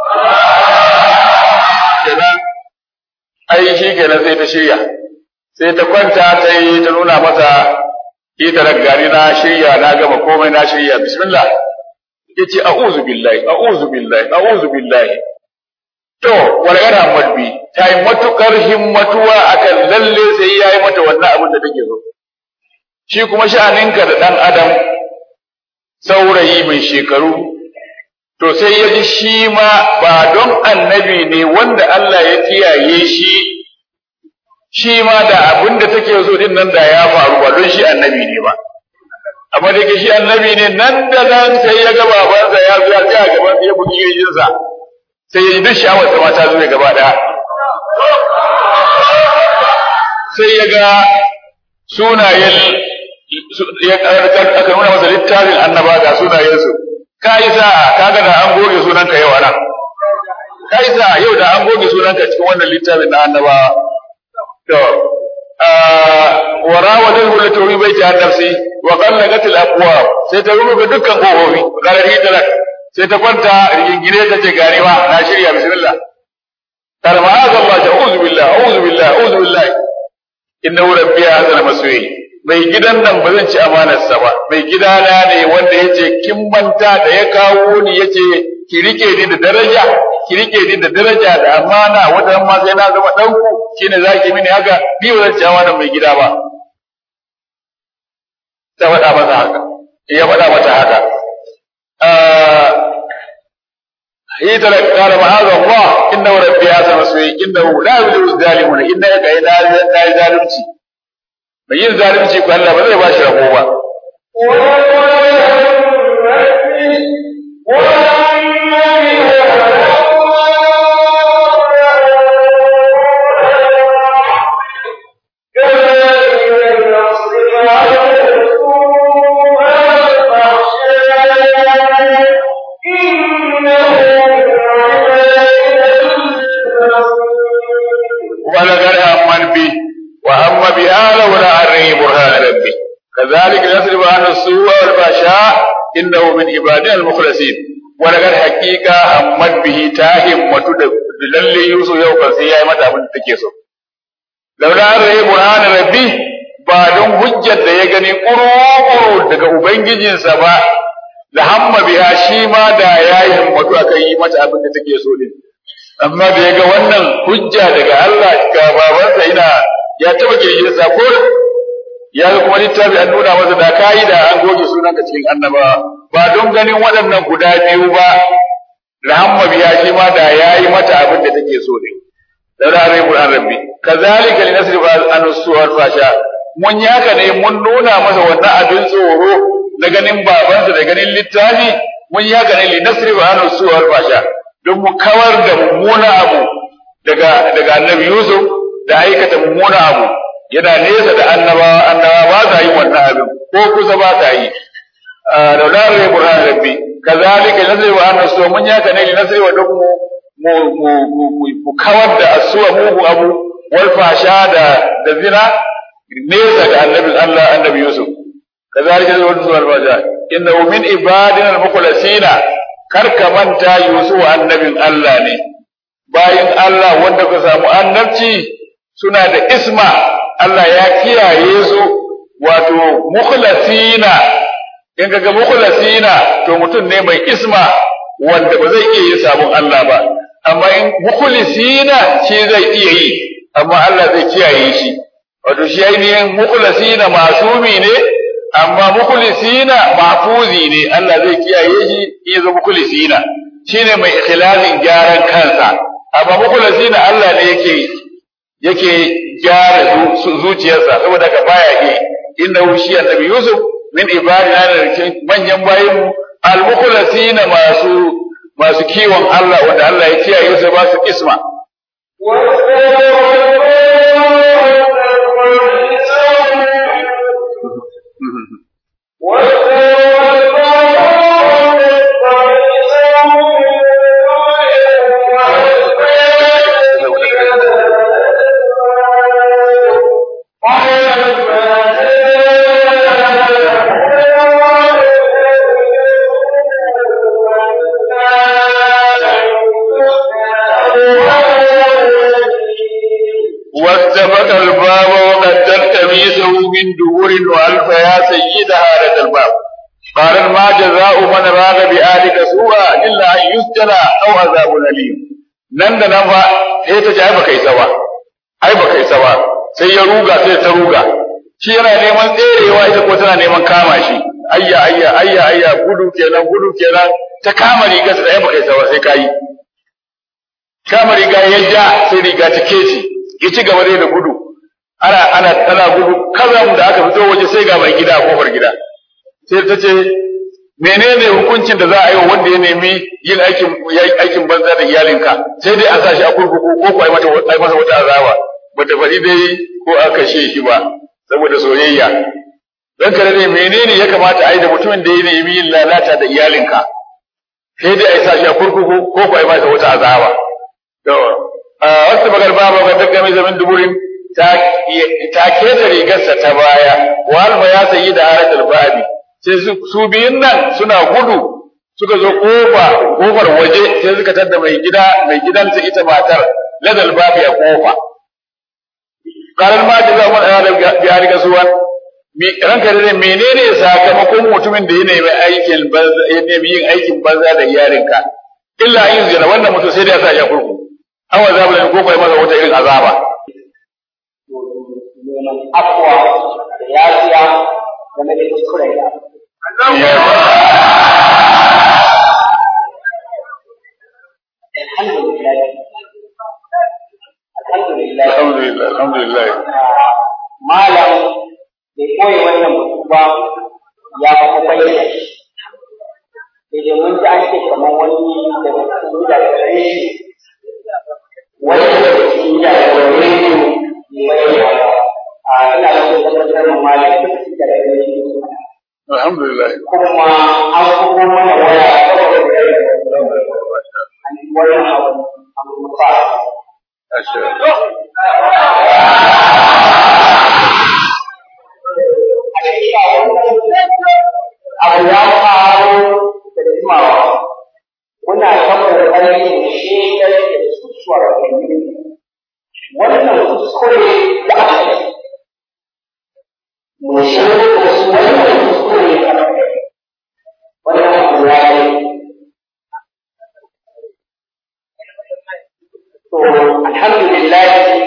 kenan ai shi kenan sai ta shirya sai ta kwanta ta yi ta nuna masa ita gari na shirya na gama komai na shirya bismillah yace a'udhu billahi a'udhu billahi a'udhu billahi to walgana madbi ta yi matukar himmatuwa akan lalle sai ya yi mata wannan abin da take so shi kuma sha'aninka da ɗan adam saurayi mai shekaru to sai ya ji shi ma ba don annabi ne wanda Allah ya kiyaye shi shi ma da abin da take so din nan da ya faru ba don shi annabi ne ba amma da ke shi annabi ne nan da nan sai ya ga babansa ya zo ya tsaya gaban ya bugi kirjinsa sai ya ji duk sha'awar ta mata zuwa gaba ɗaya sai ya ga sunayen ya aka nuna masa littafin annaba ga sunayensu ka yi sa kaga da an goge sunanka yau anan ka yi sa yau da an goge sunanka cikin wannan littafin na annaba to warawatul hulatu fi baiti an-nafsi wa qallaqat al-abwab sai ta rubuta dukkan kofofi galar hijrat sai ta kwanta rigingine ta ce garewa na shirya bismillah قال معاذ الله أعوذ بالله أعوذ بالله أعوذ بالله إنه ربي هذا المسوي mai gidan nan ba zan ci amanarsa ba mai gidana ne wanda ya ce kin manta da ya kawo ni ya ce ki rike ni da daraja ki rike ni da daraja da amana wata ma sai na zama ɗanku shine za ki mini haka ni ba zan ci amanar mai gida ba ta faɗa masa haka ya faɗa mata haka هي تلك قال معاذ الله انه ربي هذا مسوي انه لا يبلغ الظالمون انك لا لا ظالمتي mai yin zalunci ko Allah ba zai ba shi rabo ba ولقد همت به وهم بها لولا أن رأي برهان ربي كذلك نصرف عنه السوء والفحشاء إنه من عبادنا المخلصين ولقد حقيقة همت به تاهم للي يوسف يوم sai yayi mata abin da take so laula an rayi burhan rabbi ba don hujjar da ya gani kuru daga ubangijinsa ba da hamma biha shi ma da yayi himmatu akan yi mata abin da take so din amma da ya ga wannan hujja daga Allah ga babansa yana ya taba kirgin sa ko ya ga kuma littafi an nuna masa da kayi da an goge sunanka cikin annaba ba don ganin waɗannan guda biyu ba rahamma biya shi ma da yayi mata abin da take so ne da ranar Qur'an rabbi kazalika linasrifa an suwar fasha mun yi haka ne mun nuna masa wannan abin tsoro na ganin babansa da ganin littafi mun yi haka ne linasrifa an suwar fasha don mu kawar da mummuna abu daga daga annabi Yusuf da aikata mummuna abu yana nesa da annabawa annabawa ba sa yi wannan abin ko kusa ba sa yi da lalai burhan rabbi kazalika nasri wa annasu mun yaka ne li nasri wa duk mu mu mu kawar da asuwa mugu abu wal fasha da da zina nesa da annabin Allah annabi Yusuf kazalika nasri wa duk wal fasha innahu min ibadina al mukhlasina kar ka manta Yusuf annabin Allah ne bayin Allah wanda ka samu annabci suna da isma Allah ya kiyaye su wato mukhlasina in kaga mukhlasina to mutum ne mai isma wanda ba zai iya yin sabon Allah ba amma in mukhlisina shi zai iya yi amma Allah zai kiyaye shi wato shi ainihin mukhlasina masumi ne amma mukhlisina mahfuzi ne Allah zai kiyaye shi in yazo mukhlisina shine mai ikhlasin gyaran kansa amma mukhlisina Allah ne yake yake gyara zuciyarsa saboda ka baya yi inda shi annabi Yusuf min ibadina da cikin manyan bayin al-mukhlasina masu masu kiwon Allah wanda Allah ya kiyaye su ba su isma واستبق الباب وقدت قميصه من دبر والف يا سيدها لدى الباب قال ما جزاء من راد بآلك سوءا إلا أن يسجن أو عذاب أليم nan da nan fa sai ta ce ai baka isa ba ai baka isa ba sai ya ruga sai ta ruga shi yana neman tserewa ita ko tana neman kama shi ayya ayya ayya ayya gudu kenan gudu kenan ta kama riga sai ai baka isa ba sai kai kama riga ya ja sai riga ta kece ya ci gaba da gudu ana ana tana gudu kazan da aka fito waje sai ga mai gida a kofar gida sai ta ce menene hukuncin da za a yi wa wanda ya nemi yin aikin aikin banza da iyalinka sai dai a sa shi a kurkuku ko ko ai mata ai masa wata azaba bata faɗi dai ko a kashe shi ba saboda soyayya dan kare ne menene ya kamata ai da mutumin da ya nemi yin lalata da iyalinka sai dai a sa shi a kurkuku ko ko ai masa wata azaba to wasu bakar babu ga ta game zaman duburin ta keta rigarsa ta baya walma ya sayi da haratul babi sai su biyun nan suna gudu suka zo kofa kofar waje sai suka tadda mai gida mai gidansa ita matar ladal babi a kofa karan ma da zama da ya riga suwan ranka da menene sakamakon mutumin da ya nemi aikin banza ya nemi yin aikin banza da iyalinka illa yin zina wannan mutum sai da ya sa ya kurku awa za mu ko kai masa wata irin azaba afwa da yafiya game da kuskure da alhamdulillah alhamdulillah alhamdulillah alhamdulillah malam bai koyi wannan batu ba ya kuma bayyana shi sai dai mun ji an ce kamar wani da mutum da gare shi wani da mutum da gare shi mai a ina da so tabbatar da malam da gare shi alhamdulillah kuma an kuma mana waya saboda gare an yi wannan abu abu musa abu ya faru da jimawa muna ta kokarin shekar da susuwar gani wannan kuskure da aka yi mu shekar da su wannan kuskure da aka yi wannan abu ya yi to alhamdulillah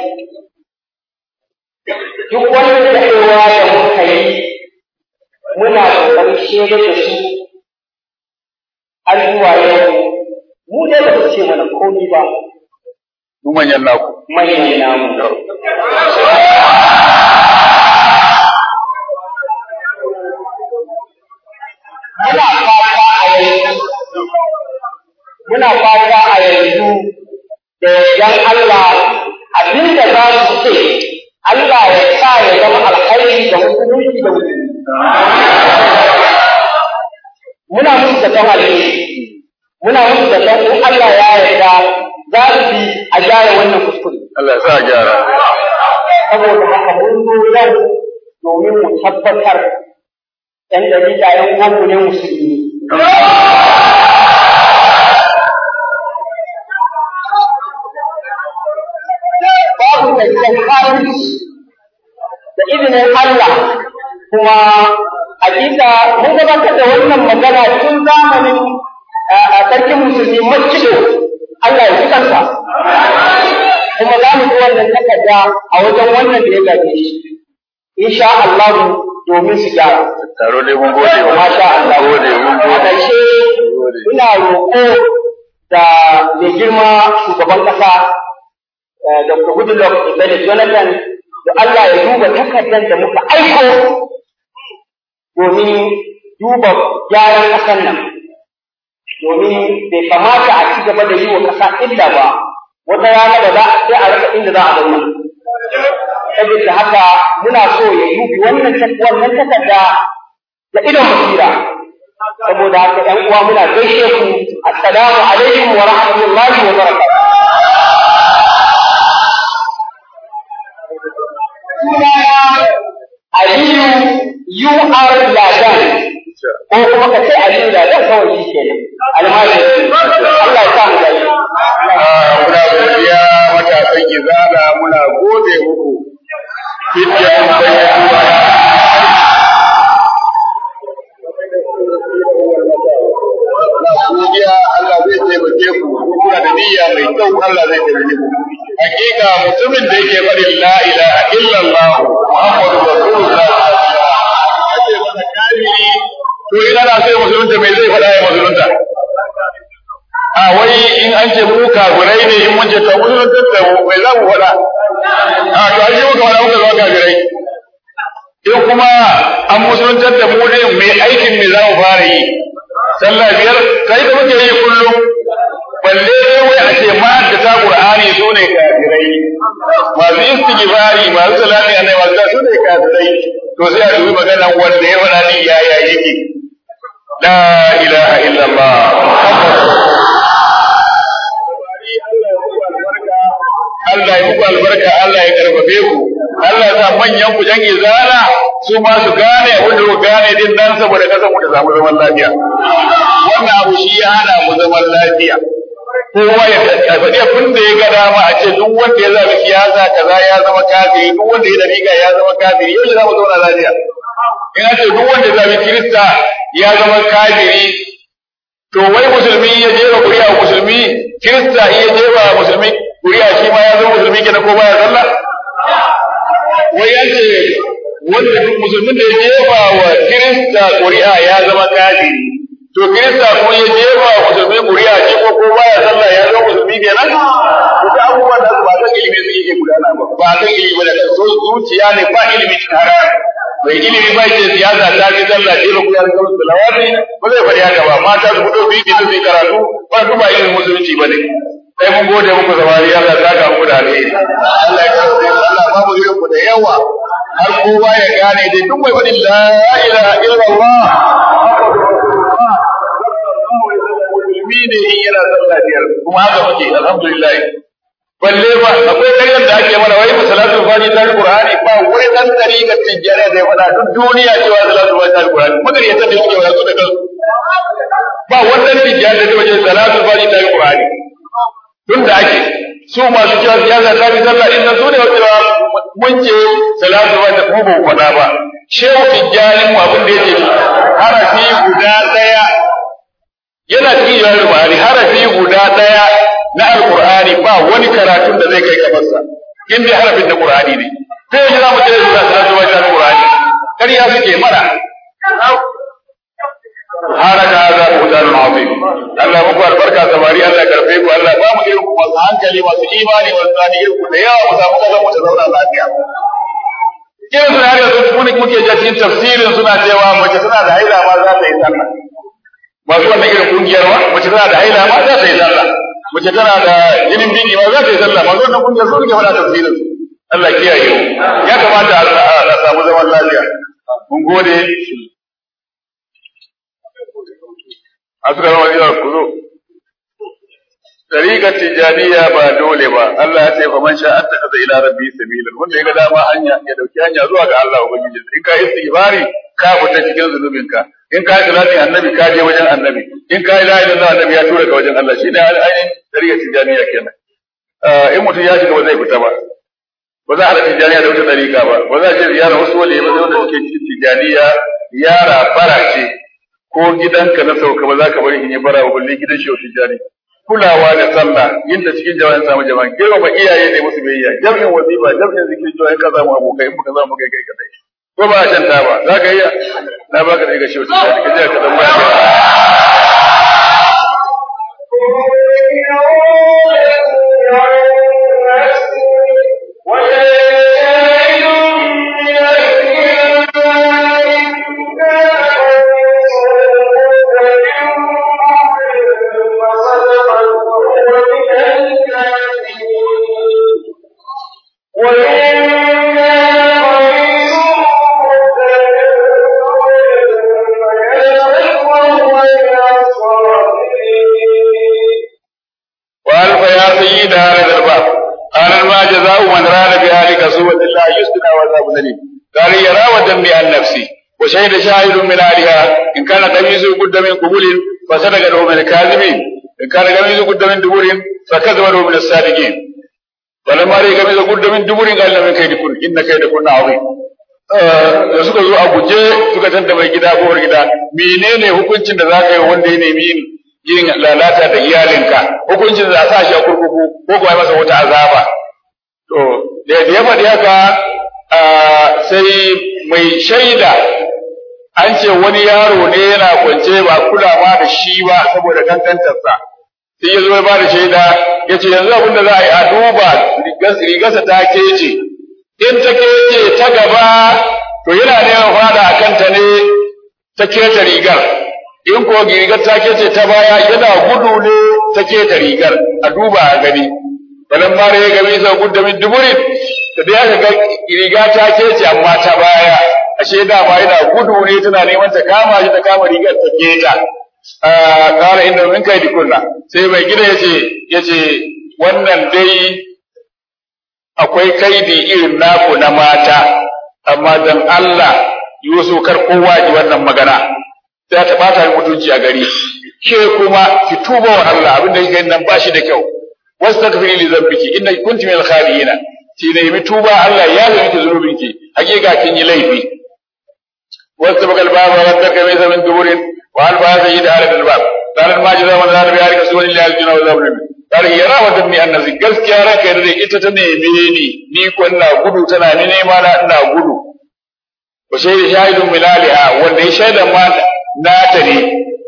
duk wani daɗewa da muka yi muna ƙoƙarin shaidar da su har zuwa yau mu dai ba su ce mana komi ba mu manyan naku manyan namu muna fata a yanzu muna fata a yanzu da yan Allah abinda za su ce Allah ya sa ya zama alkhairi da musulunci da musulunci muna musu da kan alheri muna musu da kan in Allah ya yarda za su bi a gyara wannan kuskure Allah ya sa a gyara saboda haka mun zo yau domin mu tabbatar ɗan dalila ‘yan uwanmu ne musulmi babu da gidan kafirci da izinin Allah kuma hakika mun gabatar da wannan magana tun zamanin sarkin musulmi masjido Allah ya ji kansa kuma za mu ji wannan takarda a wajen wannan da ya gaje shi insha Allah domin su gyara taro dai mun gode wa masha Allah gode mun a gode ƙarshe ina roƙo da mai girma shugaban ƙasa eh, Dr. Goodluck Ibele Jonathan da Allah ya duba takardar da muka aiko domin duba gyaran ƙasar nan domin bai kamata a ci gaba da yi wa ƙasa illa ba wata rana da za a sai a rasa inda za a zauna saboda haka muna so ya dubi wannan tak- wannan takarda da idon basira saboda haka ƴan uwa muna gaishe ku assalamu alaikum wa rahmatullahi wa barakatuh sunana Aliyu UR Ladan ko kuma ka ce Aliyu Ladan kawai shi kenan almajiri Allah ya sa mu gani Ah, muna godiya matasan izala muna gode muku fitiyan bayyana godiya Allah zai taimake ku in kuna da niyya mai kyau Allah zai taimake ku hakika mutumin da yake faɗin la ilaha illallah muhammadu rasulullah ake masa kafiri to ina na sai musulunta mai zai faɗa ya musulunta a wai in an ce mu kafirai ne in mun ce to musulunta da mu mai za mu faɗa a to an yi muka faɗa muka zama kafirai in kuma an musuluntar da mu ne mai aikin me za mu fara yi sallah biyar kai da muke yi kullum balle dai wai a ce ma da ta qur'ani su ne kafirai masu istighfari masu salati annabi masu su ne kafirai to sai a dubi maganan wanda ya faɗa din yaya yake la ilaha illallah Allah ya muku albarka Allah ya karfafe ku Allah ya sa manyan ku jan izala su ma su gane abin da ku gane din nan saboda kasan mu ta samu zaman lafiya wannan abu shi ya hana mu zaman lafiya kowa ya faɗi abin da ya ga dama a ce duk wanda ya zaɓi siyasa kaza ya zama kafiri duk wanda ya dariƙa ya zama kafiri yau za mu zauna lafiya in ce duk wanda ya zaɓi kirista ya zama kafiri to wai musulmi ya jefa kuri'a musulmi kirista iya jefa musulmi kuri'a shi ma ya zama musulmi kenan ko baya sallah wai ya ce wanda duk musulmin da ya jefa wa kirista kuri'a ya zama kafiri to kirista kuma ya jefa wa musulmi kuri'a shi ko ko baya sallah ya zama musulmi kenan to abubuwan da ba kan ilimi su yake gudana ba ba kan ilimi ba da so zuciya ne ba ilimi cikin harkar mai ilimi ba ce siyasa ta fi sallah ce ba kuyar kawai salawati ba zai faɗi haka ba mata su fito biyu su yi karatu ba su ba ilimin musulunci ba ne sai mun gode muku samari Allah ta ka muku da alheri Allah ya kasance Allah ba mu irin ku da yawa har kowa ya gane dai duk mai faɗin la ilaha illallah musulmi ne in yana sallah biyar kuma haka muke alhamdulillah balle ba akwai karyar da ake mana wai salatu fati ta alqur'ani ba wai dan tariqa tijjani da ya faɗa duk duniya cewa salatu fati ta alqur'ani magana yadda da suke wasu da kansu ba wannan tijjani da wajen salatu fati ta alqur'ani tun da ake su masu cewa siyasa ta fi sallah din nan su ne wacewa mun ce salatu fati mu ba faɗa ba shehu tijjani mu abin da yake harafi guda ɗaya yana cikin yawon Buhari harafi guda ɗaya na Alƙur'ani ba wani karatun da zai kai kamarsa in dai harafin na Qur'ani ne sai yanzu za mu ce da su da wajen Qur'ani ƙarya suke mana haraka za ku da azim Allah muku albarka samari Allah karfe ku Allah ba mu irin ku masu hankali masu imani masu tsani irin ku da yawa mu samu kaza mu ta zauna lafiya irin suna da su muke jin tafsirin suna cewa mace tana da haila ma za ta yi sallah masu wannan irin kungiyar wa mace tana da haila ma za ta yi sallah mace tana da jinin bini ma za ta yi sallah masu wannan kungiyar su rike mana tafsirin su Allah kiyaye mu ya kamata a samu zaman lafiya mun gode asra wa ku zo Tariƙar tijaniya ba dole ba, Allah ya ce fa man sha an taka ila rabbi sabilan wanda ya ga dama hanya ya dauki hanya zuwa ga Allah ubangiji in ka istighfari ka fita cikin zunubinka in ka yi salatin annabi ka je wajen annabi in ka yi la ilaha illallah annabi ya tura ka wajen Allah shine ainihin tariqar tijaniya kenan in mutum ya shiga ba zai fita ba ba za a haɗa tijaniya da wata tariqa ba ba za a ce ziyara wasu wale ba wanda suke cikin tijaniya yara bara ce ko gidanka na sauka ba za ka bari in yi bara ba balle gidan shi tijani kulawa da sallah yadda cikin jama'in samu jama'a girmama iyaye ne musu biyayya jami'in wazifa jami'in zikiri cewa in ka samu abokai in baka samu kai kai kadai ko ba a shanta ba za ka iya na baka da ga shi wata ka je ka zama وشهد شاهد من أهلها إن كان قميصه قد من قبول فصدقه من الكاذبين إن كان قميصه قد من دبر فكذبه من الصادقين فلما رأي قميصه قد من دبر قال من كيدكن إن كيدكن عظيم da suka zo a guje suka tanta mai gida ko gida menene hukuncin da za ka yi wanda ya nemi yin lalata da iyalinka hukuncin da za a sa shi a kurkuku ko kuma masa wata azaba to da ya faɗi haka sai mai shaida an ce wani yaro ne yana kwance ba kula ma da shi ba saboda kankantarsa sai ya zo ya bada shaida ya ce yanzu abin da za a yi a duba rigarsa ta kece in ta kece ta gaba to yana neman fada a kanta ne ta keta rigar in ko rigar ta kece ta baya yana gudu ne ta keta rigar a duba a gani balan mara ya gami sau gudu min duburin da dai aka ga riga ta kece amma ta baya ashe dama yana gudu ne tana neman ta kama shi ta kama rigar ta keta kara inda min kai dikunna sai mai gida yace yace wannan dai akwai kaidi irin naku na mata amma dan Allah Yusuf kar kowa ji wannan magana sai ta bata mutunci a gari ke kuma ki tuba wa Allah abin da kike nan bashi da kyau wastaghfiri li dhanbiki innaki kunti minal khaliina ki nemi tuba Allah ya yi miki zunubinki hakika kin yi laifi واستبق الباب وردك ليس من دبر والباب سيد على الباب قال ما جزاء من ذلك بيارك سوى الله الجنة وذاب قال هي راودتني أن نزل gaskiya ranka da ita ta neme ni ni ko ina gudu tana ni nema na ina gudu wa shaida shahidun min aliha wanda ya shaida ma na ta ne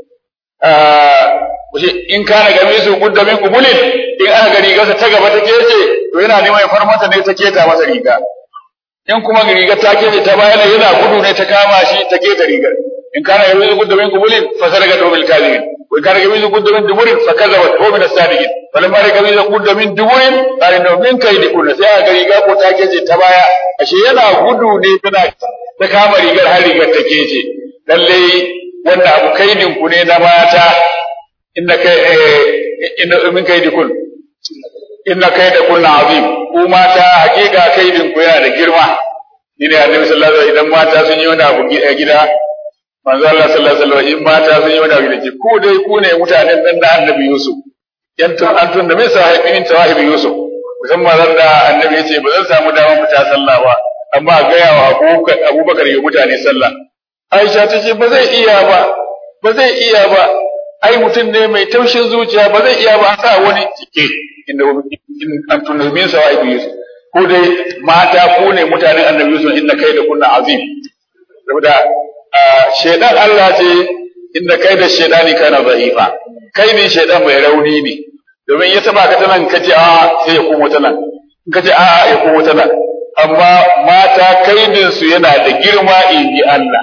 in kana gami su gudda min kubulin in aka gari gasa ta gaba ta kece to yana neman ya farmata ne ta keta masa riga in kuma rigar ta kece ta bayan yana gudu ne ta kama shi ta keta rigar in kana gami su gudda min kubulin fa sarga dobil kadibin wa in kana gami su gudda min duburin fa kazabat wa min as-sadiqin falamma raka gami su gudda min duburin qala no min kaidi kullu sai aka riga ko ta kece ta baya ashe yana gudu ne tana ta kama rigar har rigar ta kece lalle wannan abu kaidin ku ne na mata inna kai inna min kaidi kullu inna kaida kunna azim ku mata hakika kaidin ku yana da girma ni ne annabi sallallahu alaihi wasallam idan mata sun yi wani abu a gida manzo Allah sallallahu alaihi wasallam in mata sun yi wani abu da ku dai ku ne mutanen dan da annabi Yusuf yantun antun da mai sahibi min tawahibi Yusuf musamman ran da annabi ya ce ba zan samu damar fita sallah ba amma ga yawa Abubakar ya mutane sallah Aisha ta ce ba zai iya ba ba zai iya ba ai mutum ne mai taushin zuciya ba zai iya ba sa wani cike inda an tunamin sa wa Yusuf ko dai mata ko ne mutanen annabi Yusuf inna kai da kunna azim saboda shedan Allah ce inda kai da shedani kana za'ifa kai ne shedan mai rauni ne domin ya taba ka ta nan kace a sai ya komo ta nan in kace a ya komo ta nan amma mata kaidin su yana da girma in ji Allah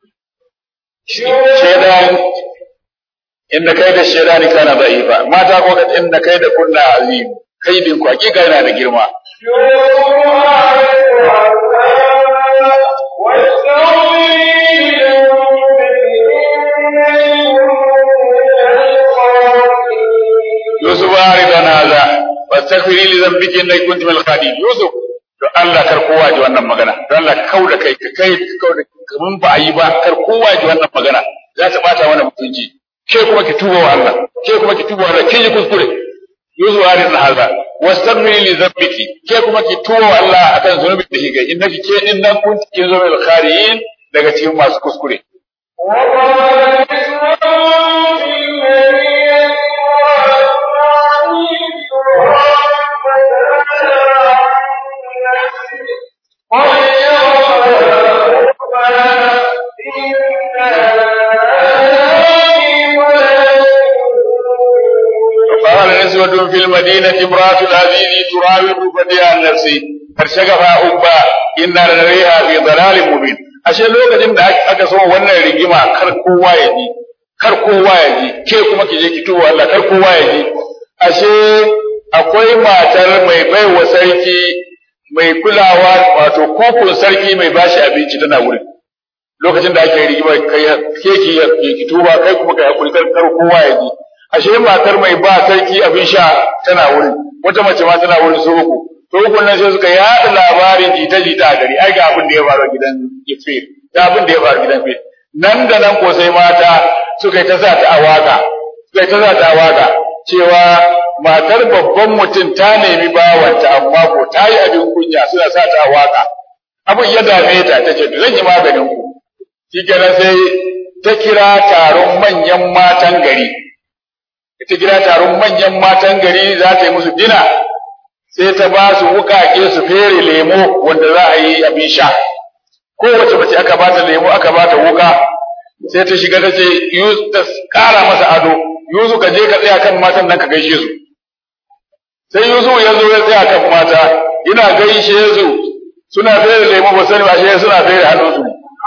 shedan inda kai da shedani kana da'ifa mata ko inda kai da kunna azim kaidin ku hakika yana da girma Yusuf aridan hadha wastaghfiri li dhanbika innaka kunta minal khadin Yusuf to Allah kar kowa ji wannan magana don Allah kauda kai ka kai kauda kaman ba a yi ba kar kowa ji wannan magana za ta bata mana mutunci ke kuma ki tuba wa Allah ke kuma ki tuba wa Allah kin yi kuskure yuzu harin na haza wastaghfiri li dhanbiki ke kuma ki tuba wa Allah akan zunubin da kike innaki ke din nan kun ki zo mai khariyin daga cikin masu kuskure قال نسوة في المدينة امرأة العزيز تراود فتيها عن نفسه فارشغفها حبا إنا لنريها في ضلال مبين ashe lokacin da aka so wannan rigima kar kowa ya ji kar kowa ya ji ke kuma ki je ki tuba Allah kar kowa ya ji ashe akwai matar mai baiwa sarki mai kulawa wato kokon sarki mai bashi abinci tana wurin lokacin da ake rigima kai ke ki ki tuba kai kuma kai hakuri kar kowa ya ji ashe matar mai ba sarki abin sha tana wurin wata mace ma tana wurin su uku to uku nan sai suka yaɗa labarin jita jita a gari ai ga abin da ya faru gidan Ifir da abin da ya faru gidan Ifir nan da nan ko sai mata suka yi ta sa ta awaka suka yi ta sa ta awaka cewa matar babban mutum ta nemi bawanta amma ko ta yi abin kunya suna sa ta awaka abin ya dame ta ta ce zan yi maganin ku shikenan sai ta kira taron manyan matan gari ita gida taron manyan matan gari za ta yi musu dina sai ta ba su wukake su fere lemo wanda za a yi abin sha kowace mace aka ba ta lemo aka ba ta wuka sai ta shiga ta ce ta kara masa ado yuzu ka je ka tsaya kan matan nan ka gaishe su sai yuzu ya zo ya tsaya kan mata ina gaishe su suna fere lemo ba sani ba shi suna fere hannunsu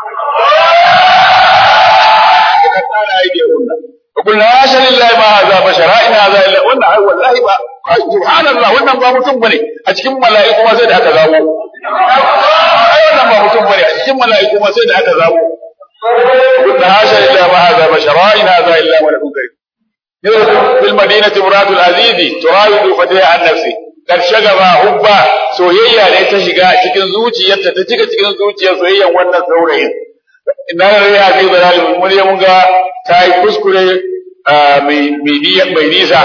وقلنا حاشا لله ما هذا بشرا ان هذا الا wannan ai wallahi ba subhanallah wannan ba mutum bane a cikin mala'iku ma sai da aka zabo ai wannan ba mutum bane a cikin mala'iku ma sai da aka zabo قلنا حاشا لله ما هذا بشرا ان هذا الا ملك كريم في المدينة امرأة العزيز تراود فتيها عن نفسه kar shagaba hubba soyayya ne ta shiga cikin zuciyarta ta cika cikin zuciyar soyayyan wannan saurayin inna lillahi wa inna ilaihi raji'un mun ga ta yi kuskure mai nisa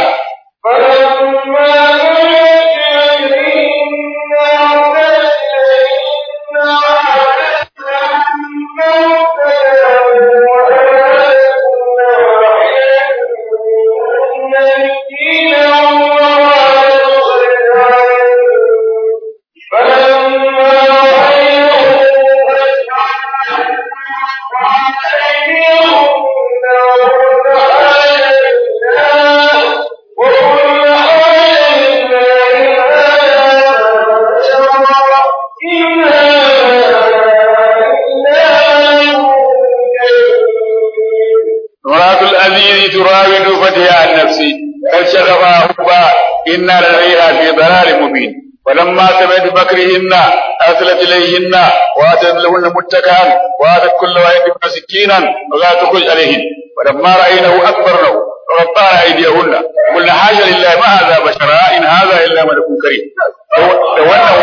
تراود فتيها عن نفسي قد شغفها حبا إنا لديها في ضلال مبين ولما سمعت بكرهن أرسلت إليهن وآتت لهن متكئا وآتت كل واحد منهن سكينا ولا تخرج عليهن ولما رأينه أكبرنه وقطعنا أيديهن قلنا حاجة لله ما هذا بشرا إن هذا إلا ملك كريم wannan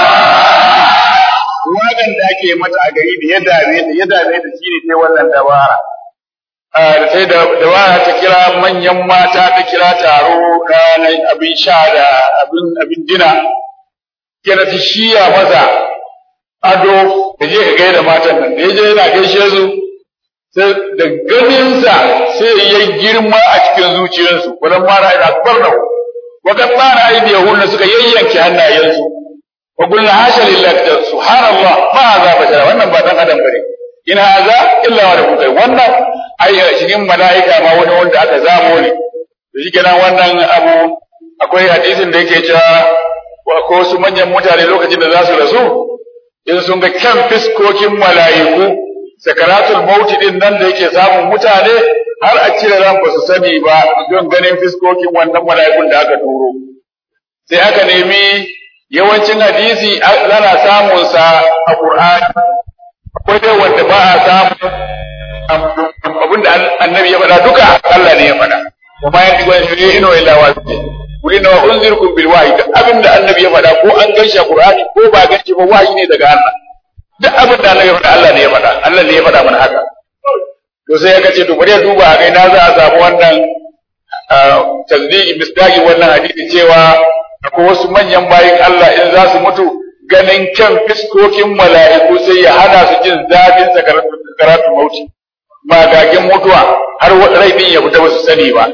wagan da ake mata a gari da ya dame da ya dame da shi ne wannan dabara sai da waya ta kira manyan mata ta kira taro na abin sha da abin abin dina kira ta shiya maza ado da je ka gaida matan nan da ya je yana gaishe su sai da ganinsa sai ya girma a cikin zuciyarsu wadan mara ina akbar da wa kad mara aidi yahunna suka yayyanke hannayensu wa qulna hasha lillahi subhanallah ma za bashara wannan ba dan adam bane in haza illa wa rabbuka wannan ai cikin mala'ika ma wani wanda aka zamo ne to shikenan wannan abu akwai hadisin da yake cewa ko wasu manyan mutane lokacin da za su rasu in sun ga kyan fiskokin mala'iku sakaratul mauti din nan da yake samun mutane har a cire ran ba su sani ba don ganin fiskokin wannan mala'ikun da aka turo sai aka nemi yawancin hadisi ana samun sa a Qur'ani akwai dai wanda ba a samu abinda annabi ya faɗa duka Allah ne ya faɗa wa ma yanti wa shi ino illa wa kuli na unzirkum bil wahyi duk abinda annabi ya faɗa ko an ganshi a Qur'ani ko ba ganshi ba wahyi ne daga Allah duk abinda annabi ya faɗa Allah ne ya faɗa Allah ne ya faɗa mana haka to sai ya ce to bari ya duba a kai na za a samu wannan tasdiki misdaki wannan hadisi cewa akwai wasu manyan bayin Allah in za su mutu ganin kyan fiskokin mala'iku sai ya hana su jin zafin sakaratun mauti magagin mutuwa har rai din ya fita ba su sani ba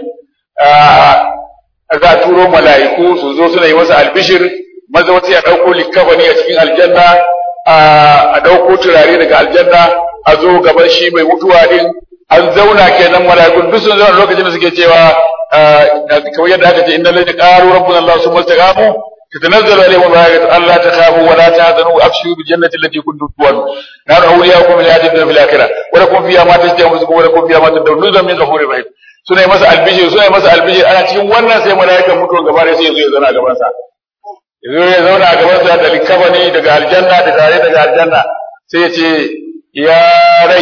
za a turo mala'iku su zo suna yi masa albishir maza wata ya ɗauko likafani a cikin aljanna a ɗauko turare daga aljanna a zo gaban shi mai mutuwa din an zauna kenan mala'ikun duk sun zauna lokacin da suke cewa kamar yadda aka ce inna lillahi qalu rabbuna allah summa istaqamu تتنزل عليهم الملائكة ألا تخافوا ولا تحزنوا وأبشروا بالجنة التي كنتم توعدون نحن أولياؤكم في الحياة الدنيا في الآخرة ولكم فيها ما تشتهي أنفسكم ولكم فيها ما تدعون نزلا من غفور رحيم suna yi masa albishir suna yi masa albishir ana cikin wannan sai mala'ikan mutuwan gaba da sai ya zo ya zauna a gaban sa ya zo ya zauna a gaban sa da likabani daga aljanna da tare daga aljanna sai ya ce ya rai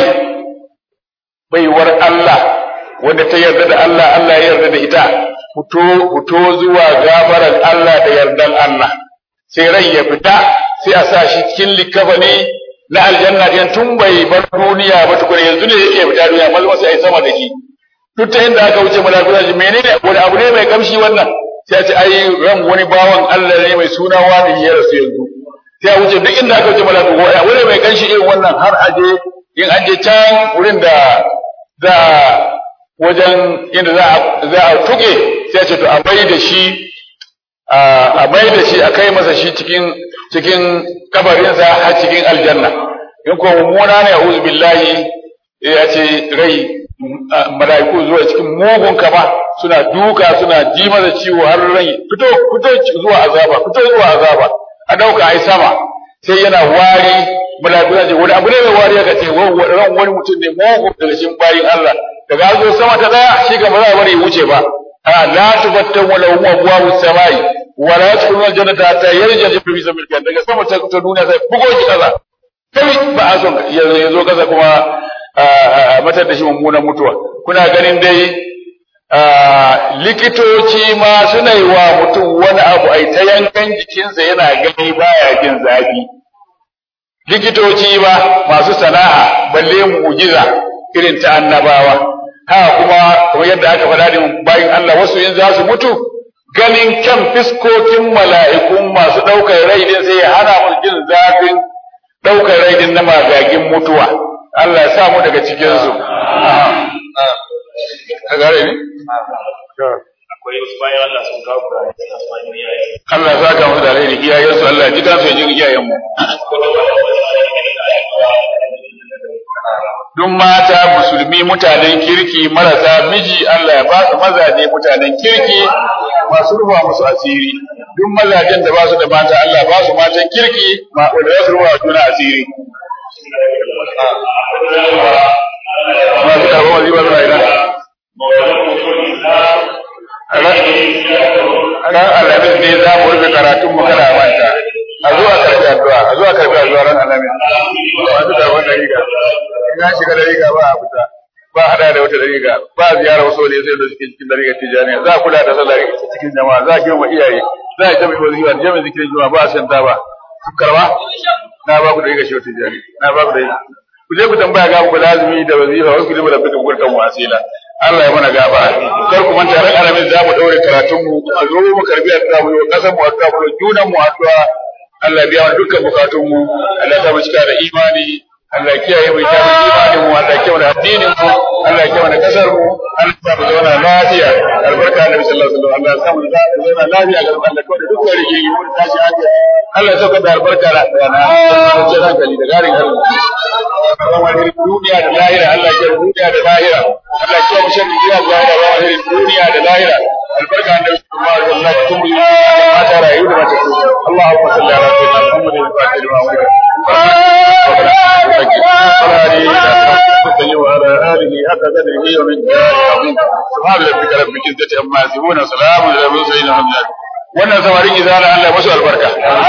baiwar Allah wanda ta yarda da Allah Allah ya yarda da ita fito fito zuwa gafaran Allah da yardan Allah sai rai ya fita sai a sa shi cikin likafani na aljanna din tun bai bar duniya ba tukuna yanzu ne yake fita duniya malama sai ai sama da shi duk ta inda aka wuce mala'iku ji menene wani abu ne mai kamshi wannan sai a ce ai ran wani bawan Allah ne mai suna wani ya rasu yanzu sai a wuce duk inda aka wuce mala'iku wani mai kanshi irin wannan har aje in an je can wurin da za wajen inda za a tuke sai a ce to a mai da shi a mai da shi a kai masa shi cikin cikin kabarinsa har cikin aljanna in ko mummuna ne a'udhu billahi ya ce rai mala'iku zuwa cikin mugun kama suna duka suna ji masa ciwo har rai fito fito zuwa azaba fito zuwa azaba a dauka ai sama sai yana wari mala'iku ce wani abu ne mai wari ka ce ran wani mutum ne mugun daga cikin bayin Allah daga zo sama ta daya shi ga ba za a bari wuce ba a la tubattan wala hum abwabu samai wa la yadkhuluna jannata hatta yarja jibril fi sabil daga sama ta ta duniya sai bugo ki kaza kai ba a son ya zo kaza kuma matar da shi mummunan mutuwa kuna ganin dai likitoci ma suna yi wa mutum wani abu ai ta yankan jikinsa yana gani baya jin zafi likitoci ba masu sana'a balle mu'jiza irin ta annabawa haka kuma kamar yadda aka faɗa da bayan Allah wasu in za su mutu ganin kyan fiskokin mala'ikun masu ɗaukar rai din sai ya hana musu jin zafin ɗaukar rai din na magagin mutuwa Allah ya sa mu daga cikin su ka gare ne akwai wasu bayan Allah sun kawo kurare suna su bayan iyaye Allah ya saka musu da alheri iyayensu Allah ya ji kansu ya ji iyayen mu duk mata musulmi mutanen kirki marasa miji Allah ya ba su mazaje mutanen kirki masu rufa musu asiri duk mazajen da ba su da mata Allah ba su matan kirki ma wanda za su rufa wa juna asiri masu karɓar wazifa suna ina ran alhamis ne za mu rufe karatun mu kana manta a zuwa karɓi addu'a a zuwa karɓi addu'a ran alhamis masu karɓar da riga in an shiga da riga ba a fita ba hada da wata dariga ba ziyara wasu wani sai da suke cikin dariga tijaniya za a kula da sallah cikin jama'a za a girma iyaye za a jami'a wazifa jami'a zikirin jama'a ba a san ta ba karba na ba ku dariga shi tijani na ba ku dariga ku je ku tambaya ga ku lazimi da wazifa wasu ku je da fitin gurkan wasila Allah ya mana gaba kar ku manta ran alamin za mu daure karatun mu a zo mu karbi addu'a mu yi kasan mu addu'a mu junan mu addu'a Allah ya biya mana dukkan bukatun mu Allah ya sa mu cika da imani Allah kiyaye mu ta imanin mu Allah kiyaye mu addinin mu Allah kiyaye mu kasar mu Allah ya mu zauna lafiya albarka Annabi sallallahu alaihi wasallam Allah ya samu zauna lafiya ga Allah kawai da duk wani ke yi mun tashi hankali Allah ya sauka da albarka da rana da hankali da garin arziki wani duniya da lahira Allah ya kiyaye duniya da lahira Allah ya kiyaye mu sharri duniya da lahira wa wani duniya da lahira albarka Annabi sallallahu alaihi wasallam kun yi mata rayu da mata Allahumma salli ala sayyidina Muhammadin wa alihi wa sahbihi وعلى آله حق قدره ومن عظيم سبحان ربك رب العزة عما يصفون وسلام على المرسلين والحمد لله wannan samarin izala Allah ya musu albarka